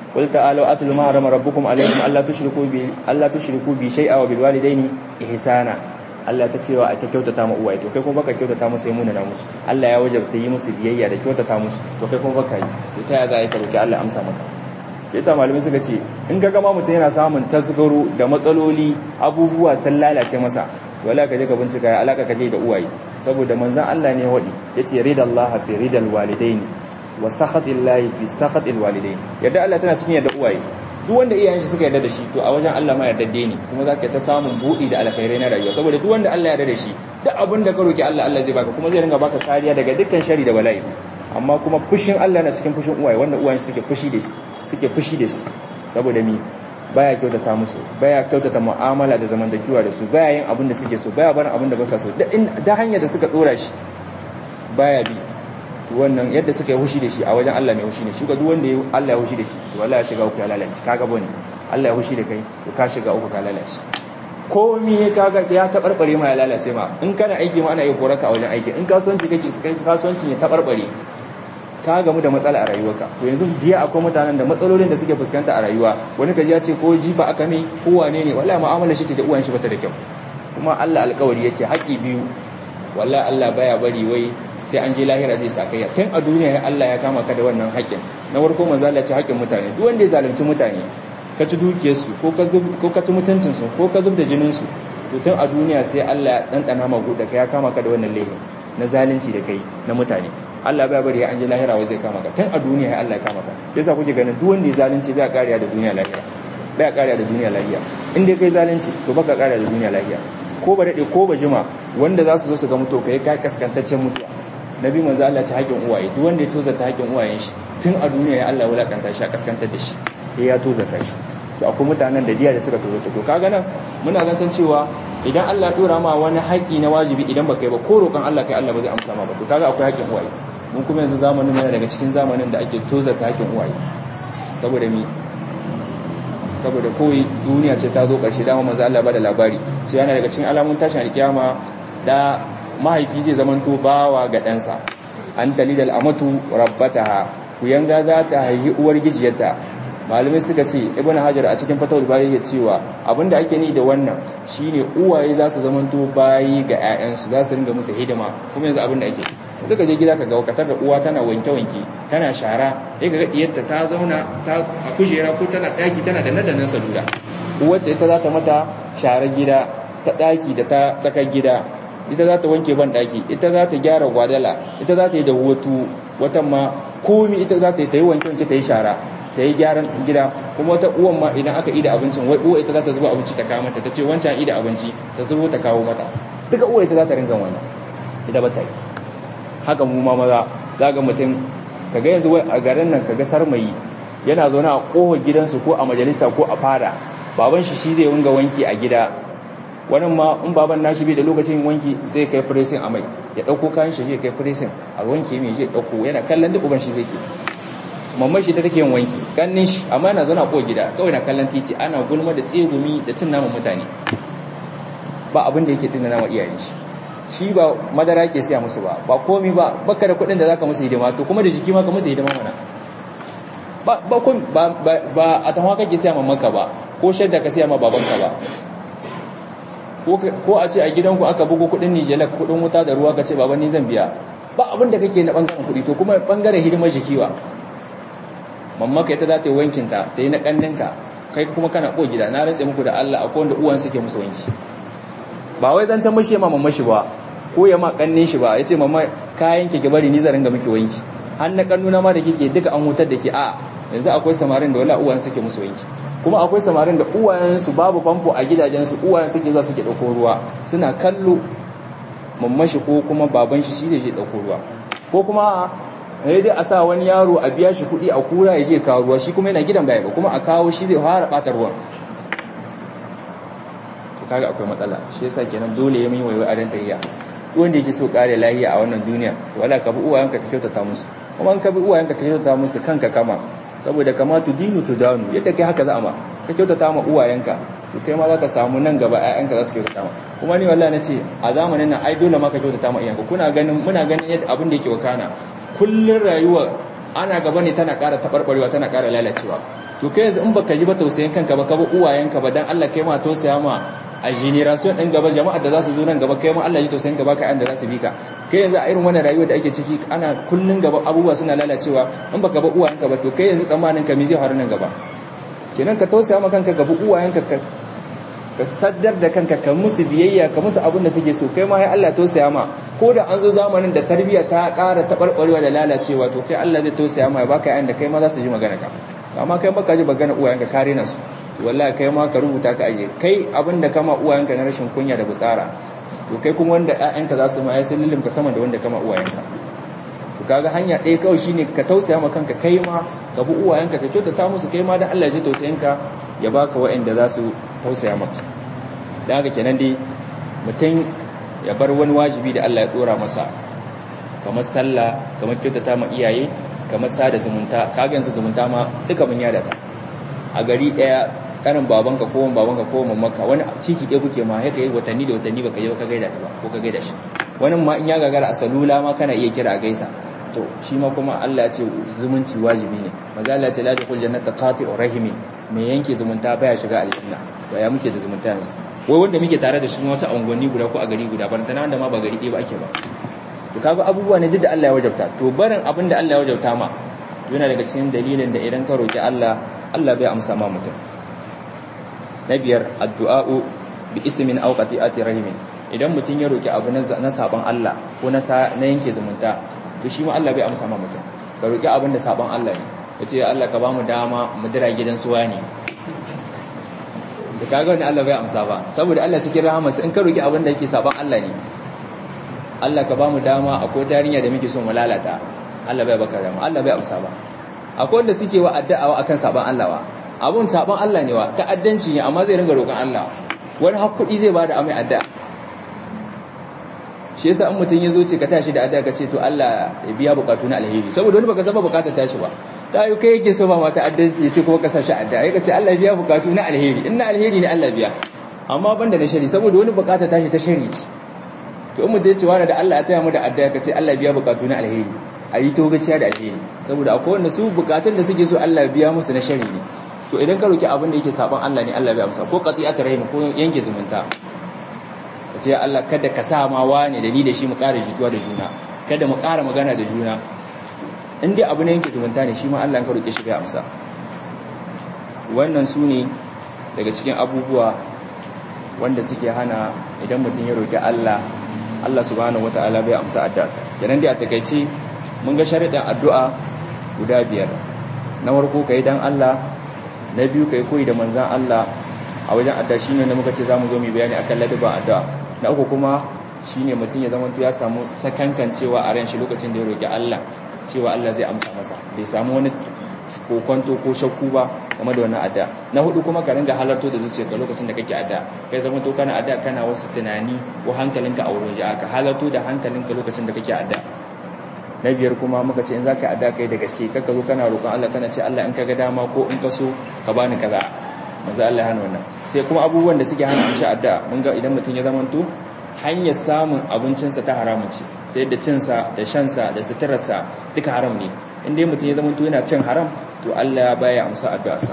qul ta'alu atlu ma harama rabbukum alaykum alla tushriku bi alla tushriku bi shay'a wa bil walidayni ihsana Allah ta cewa a ta kyautata ma uwaye to kai kuma baka kyautata musu sai munana musu Allah ya wajabta yi musu biyayya da kyautata musu to kai kuma baka yi to ta ya za ka roki Allah amsa maka yasa malamai suka ce in ga gama mutum yana samun tasgaro da matsaloli abubuwa sun lalace masa wala ka je ka bincika ya alaka ka je da uwaye saboda manzon Allah ne wadi yace ridallahi fi ridal walidaini wa sakhatillahi fi sakhatil walidaini yadda Allah tana cikin yadda uwaye duk wanda iyayen shi suka yarda da shi to a wajen Allah ma yarda ne kuma zaka ta samun budi da alkhairai na rayuwa saboda duk wanda Allah ya yarda da shi duk abin da ka roki Allah Allah zai baka kuma zai ringa baka kariya daga dukkan shari da bala'i amma kuma fushin Allah na cikin fushin uwaye wanda uwayen suke fushi da shi suke fushi da shi saboda mi baya kyautata musu baya kyautata mu'amala da zamantakewa da su baya yin abin da suke so baya barin abin da ba sa so da hanyar da suka dora shi baya bi wannan yadda suka yi hushi da shi a wajen Allah mai hushi ne shi ga duk wanda Allah ya hushi da shi to wallahi ya shiga uku ya lalace kaga bane Allah ya hushi da kai to ka shiga uku ka lalace komai ya kaga ya tabarbare ma ya lalace ma in kana aiki ma ana iya koraka a wajen aiki in kasuwanci kake kai kasuwanci ne tabarbare ka gamu da matsala a rayuwarka to yanzu biya akwai mutanen da matsalolin da suke fuskanta a rayuwa wani kaji ya ce ko jifa aka mai ko wane ne wallahi mu'amalar shi ce da uwan shi bata da kyau kuma Allah alƙawari yace haƙi biyu wallahi Allah baya bari wai sai an je lahira zai sakayya tun a duniya Allah ya kama ka da wannan haƙin na farko manzo Allah ce haƙin mutane duk wanda ya zalunci mutane ka ci dukiyarsu ko ka zub ko ka ci mutuncin su ko ka zub da jinin su to tun a duniya sai Allah ya dandana magu da kai ya kama ka da wannan laifin na zalunci da kai na mutane Allah bai bari an je lahira wai zai kama ka tun a duniya Allah ya kama ka yasa kuke ganin duk wanda ya zalunci bai kariya da duniya lahira bai kariya da duniya lahira in dai kai zalunci to baka kariya da duniya lahira ko ba dade ko ba jima wanda za su zo su ga mutu kai kai kaskantaccen mutuwa nabi manzo Allah ci haƙin uwaye duk wanda ya tozarta haƙin uwayen shi tun a duniya ya Allah wulakanta shi a kaskantar da shi ya tozarta shi to akwai mutanen da diya da suka tozarta to kaga nan muna zantan cewa idan Allah ya dora ma wani haƙi na wajibi idan baka yi ba ko roƙon Allah kai Allah ba zai amsa ma ba to kaga akwai haƙin uwaye mun kuma yanzu zamanin yana daga cikin zamanin da ake tozarta haƙin uwaye saboda mi saboda kowai duniya ce ta zo ƙarshe dama manzo Allah ba da labari sai yana daga cikin alamun tashin alkiyama da mahaifi zai zamanto bawa ga ɗansa an talidal amatu rabbataha kuyanga za ta haihi uwar gijiyarta malamai suka ce ibn hajar a cikin fatawul bari ya cewa abinda ake ni da wannan shine uwaye za su zamanto bayi ga 'ya'yansu za su ringa musu hidima kuma yanzu abinda ake suka je gida ka ga wakatar da uwa tana wanke-wanke tana shara sai ga diyarta ta zauna ta a kujera ko tana daki tana da nadannan salula uwarta ita za ta mata share gida ta daki da ta tsakar gida ita za ta wanke ban daki ita za ta gyara gwadala ita za ta yi da hutu watan ma komi ita za ta yi ta yi wanke-wanke ta yi shara ta yi gyaran gida kuma wata uwan ma idan aka ida abincin wai uwa ita za ta zuba abinci ta kawo mata ta ce wancan ida abinci ta zubo ta kawo mata duka uwa ita za ta ringa wannan ita ba ta yi haka mu ma maza za ga mutum kaga yanzu wai a garin nan kaga sarmayi yana zaune a kofar gidansu ko a majalisa ko a fada baban shi shi zai wunga wanki a gida wannan ma in baban nashi bai da lokacin wanki sai kai pressing a mai ya dauko kayan shi zai kai pressing a wanke mai zai dauko yana kallon duk uban shi zai ke mamman shi ta take yin wanki kannin shi amma yana zaune a kofar gida kawai na kallon titi ana gulma da tsegumi da cin naman mutane ba abin da yake tunana wa iyayen shi shi ba madara ke siya musu ba ba komi ba baka da kudin da zaka musu hidima to kuma da jiki ma ka musu hidima mana ba ba ba ba a tawa kake siya mamanka ba ko shadda ka siya ma babanka ba ko a ce a gidanku aka bugo kudin Nijela kudin wuta da ruwa ka ce baba ni zan biya ba abin da kake na bangaren kudi to kuma bangaren hidimar jikiwa mamanka ita za ta yi wankinta ta yi na kanninka kai kuma kana ko gida na rantse muku da Allah akwai wanda uwan suke musu wanki ba wai zan ta mashi ma mamma shi ba ko ya ma kannin shi ba yace mamma kayan ki bari ni zarin ga miki wanki har na kannuna ma da kike duka an hutar da ke a yanzu akwai samarin da wala uwan suke musu wanki kuma akwai samarin da uwayen su babu famfo a gidajen su uwayen suke zuwa suke dauko ruwa suna kallo mamma shi ko kuma baban shi shi da shi dauko ruwa ko kuma sai dai a sa wani yaro a biya shi kuɗi a kura ya je kawo ruwa shi kuma yana gidan baya ba kuma a kawo shi zai fara ɓata ruwan kaga akwai matsala shi yasa kenan dole ya mai waiwai a dan tayya wanda yake so kare lahiya a wannan duniya to wala ka bi uwayenka ka kyautata musu kuma in ka bi uwayenka ka kyautata musu kanka kama saboda kama tu dinu tu danu yadda kai haka za a ma ka kyautata ma uwayenka to kai ma za ka samu nan gaba ƴaƴanka za su kyautata ma kuma ni wallahi nace a zamanin nan ai dole ma ka kyautata ma iyayenka kuna ganin muna ganin yadda abin da yake wakana kullun rayuwa ana gaba ne tana ƙara taɓarɓarewa tana ƙara lalacewa to kai yanzu in baka ji ba tausayin kanka ba ka ba uwayenka ba dan Allah kai ma tausaya ma a generation din gaba jama'a da za su zo nan gaba kai ma Allah ya tausayin ka baka da za su bi ka kai yanzu a irin wannan rayuwar da ake ciki ana kullun gaba abubuwa suna lalacewa in baka ba uwayenka ba to kai yanzu tsammanin ka me zai faru nan gaba kenan ka tausaya ma kanka gaba uwayenka ka ka saddar da kanka ka musu biyayya ka musu abin da suke so kai ma ya Allah tausaya ma ko da an zo zamanin da tarbiyya ta ƙara taɓarɓarewa da lalacewa to kai Allah zai tausaya ma ya baka yayin da kai ma za su ji magana ka amma kai baka ji magana uwayenka ka rena su wallahi kai ma ka rubuta ka aje kai abin da kama uwayenka na rashin kunya da butsara to kai kuma wanda ƴaƴanka za su ma ya sun lilimka sama da wanda kama uwayenka to kaga hanya ɗaya kawai shine ka tausaya ma kanka kai ma ka bi uwayenka ka kyautata musu kai ma dan Allah ya ji tausayinka ya baka waɗanda za su tausaya maka da haka kenan dai mutum ya bar wani wajibi da Allah ya dora masa kamar sallah kamar kyautata ma iyaye kamar sada zumunta kaga yanzu zumunta ma duka mun yada ta a gari daya kanin babanka ko wani babanka ko mamanka wani titi ɗaya kuke ma haka yi watanni da watanni baka je ka gaida ta ba ko ka gaida shi wani ma in ya gagara a salula ma kana iya kira a gaisa to shi ma kuma Allah ya ce zumunci wajibi ne maza Allah ya ce la yadkhul jannata qati'ur rahimi mai yanke zumunta baya shiga aljanna to ya muke da zumunta yanzu wai wanda muke tare da shi wasu angonni guda ko a gari guda ban tana wanda ma ba gari ɗaya ba ake ba to kaga abubuwa ne duk da Allah ya wajabta to barin abin da Allah ya wajabta ma yana daga cikin dalilin da idan ka roki Allah Allah bai amsa ma mutum na biyar addu'a'u bi ismin aw qati'ati rahimin idan mutum ya roki abu na saban Allah ko na na yanke zumunta to shi ma Allah bai amsa ma mutum ka roki abin da saban Allah ne kace Allah ka ba mu dama mu dira gidan suwa ne da kaga wani Allah bai amsa ba saboda Allah cikin rahamarsa in ka roki abin da yake saban Allah ne Allah ka bamu dama akwai tarinya da muke so mu lalata Allah bai baka dama Allah bai amsa ba akwai wanda suke wa addu'a akan saban Allah wa abun saban Allah ne wa ta'addanci ne amma zai ringa roƙon Allah wani hakkudi zai bada amai addu'a shi yasa in mutun yazo ce ka tashi da addu'a ka ce to Allah ya biya bukatu na alheri saboda wani baka saba bukatar tashi ba ta yi kai yake so ba mata addanci ya ce kuma ka sashi addu'a ya ce Allah biya bukatu na alheri in na alheri ne Allah biya amma banda na shari saboda wani bukata tashi ta shari ce to in mutum ya ce wani da Allah ya taya mu da addu'a ka ce Allah biya bukatu na alheri a yi to gaciya da alheri saboda akwai wanda su bukatun da suke so Allah biya musu na shari ne to idan ka roki abin da yake saban Allah ne Allah bai amsa ko qati'atar rahim ko yanke zumunta ka ce Allah kada ka sa ma wani da ni da shi mu ƙara jituwa da juna kada mu ƙara magana da juna in dai abu ne yanke zumunta ne shi ma Allah ka roke shi bai amsa wannan su ne daga cikin abubuwa wanda suke hana idan mutum ya roki Allah Allah subhanahu wata'ala bai amsa addu'arsa kenan dai a takeice mun ga sharuɗin addu'a guda biyar na farko kai dan Allah na biyu kai koyi da manzon Allah a wajen addu'a shine da muka ce zamu zo mu bayani akan ladabin addu'a na uku kuma shine mutum ya zama ya samu sakankancewa a ran shi lokacin da ya roki Allah cewa Allah zai amsa masa bai samu wani kokonto ko shakku ba game da wannan adda na hudu kuma ka ringa halarto da zuciyarka lokacin da kake adda kai zama to kana adda kana wasu tunani ko hankalinka a wurin ji'a ka halarto da hankalinka lokacin da kake adda na biyar kuma muka ce in zaka adda kai da gaske kaka zo kana roƙon Allah kana ce Allah in ka ga dama ko in ka so ka bani kaza manzo Allah ya hana wannan sai kuma abubuwan da suke hana shi adda mun ga idan mutum ya zama to hanyar samun abincinsa ta haramun ce ta yadda cinsa da shansa da suturarsa duka haram ne in dai mutum ya zama to yana cin haram to Allah ya baya amsa addu'arsa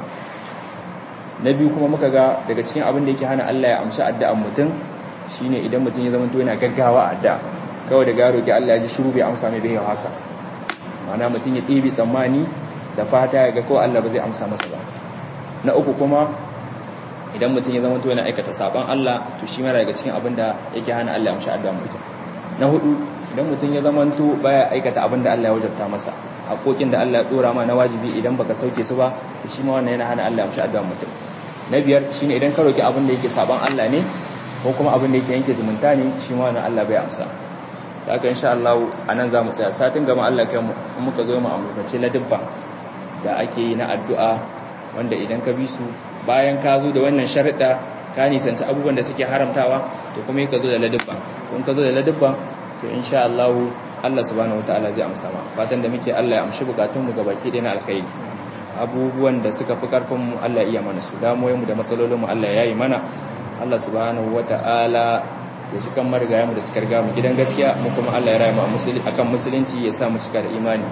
na biyu kuma muka ga daga cikin abin da yake hana Allah ya amsa addu'ar mutum shine idan mutum ya zama to yana gaggawa addu'a kawai da garo ki Allah ya ji shiru bai amsa mai bai hasa ma'ana mutum ya ɗibi tsammani da fata ya ga ko Allah ba zai amsa masa ba na uku kuma idan mutum ya zama to yana aikata saban Allah to shi mara daga cikin abin da yake hana Allah ya amsa addu'ar mutum na hudu idan mutum ya zama to baya aikata abin da Allah ya wajabta masa haƙoƙin da Allah ya dora ma na wajibi idan baka sauke su ba shi ma wannan yana hana Allah ya amsa addu'ar mutum na biyar shine idan ka roki abin da yake saban Allah ne ko kuma abin da yake yanke zumunta ne shi ma wannan Allah bai amsa da haka insha Allah anan zamu tsaya satin gama Allah kai mu muka zo mu ambace ladabba da ake yi na addu'a wanda idan ka bi su bayan ka zo da wannan sharuɗa ka nisanci abubuwan da suke haramtawa to kuma ka zo da ladabba kun ka zo da ladabba to insha Allah Allah subhanahu wataala zai amsa ma fatan da muke Allah ya amshi bukatun mu gabaki ɗaya na alkhairi abubuwan da suka fi karfin mu Allah iya mana su damuwoyin mu da matsalolin mu Allah ya yi mana Allah subhanahu wataala ya ji kan marigaya mu da suka riga mu gidan gaskiya mu kuma Allah ya raya mu akan musulunci ya sa mu cika da imani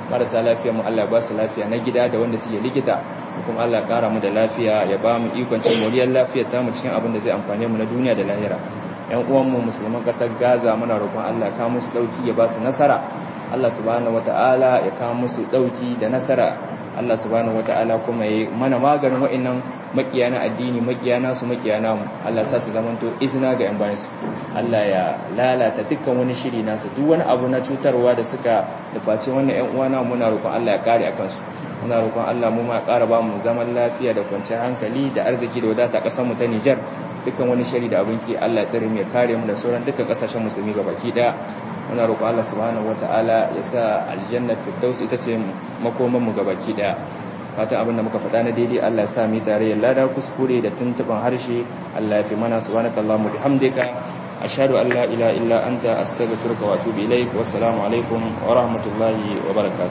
marasa lafiya mu Allah ya ba su lafiya na gida da wanda suke likita kuma Allah ya kara mu da lafiya ya ba mu ikon cin moriyar lafiya ta mu cikin abin da zai amfane mu na duniya da lahira yan uwan mu musulman kasar Gaza muna roƙon Allah ka musu dauki ya ba su nasara Allah subhanahu wataala ya kawo musu dauki da nasara Allah subhanahu wataala kuma ya mana maganin wa'annan makiya na addini makiya nasu makiya namu Allah sa su zamanto izina ga yan bayansu Allah ya lalata dukkan wani shiri nasu duk wani abu na cutarwa da suka nufaci wannan yan uwana muna roƙon Allah ya kare akan su muna roƙon Allah mu ma ƙara ba mu zaman lafiya da kwanciyar hankali da arziki da wadata ƙasar mu ta Niger dukkan wani shiri da abinki Allah ya tsare mu ya kare mu da sauran dukkan ƙasashen musulmi gabaki daya muna roƙo Allah subhanahu wataala ya sa aljanna firdaus ita ce makoman mu gabaki daya fatan abin da muka faɗa na daidai Allah ya sa mu tare lada kuskure da tuntuban harshe Allah ya fi mana subhanakallahumma bihamdika ashhadu an la ilaha illa anta astaghfiruka wa atubu ilaik wassalamu alaikum wa rahmatullahi wa barakatuh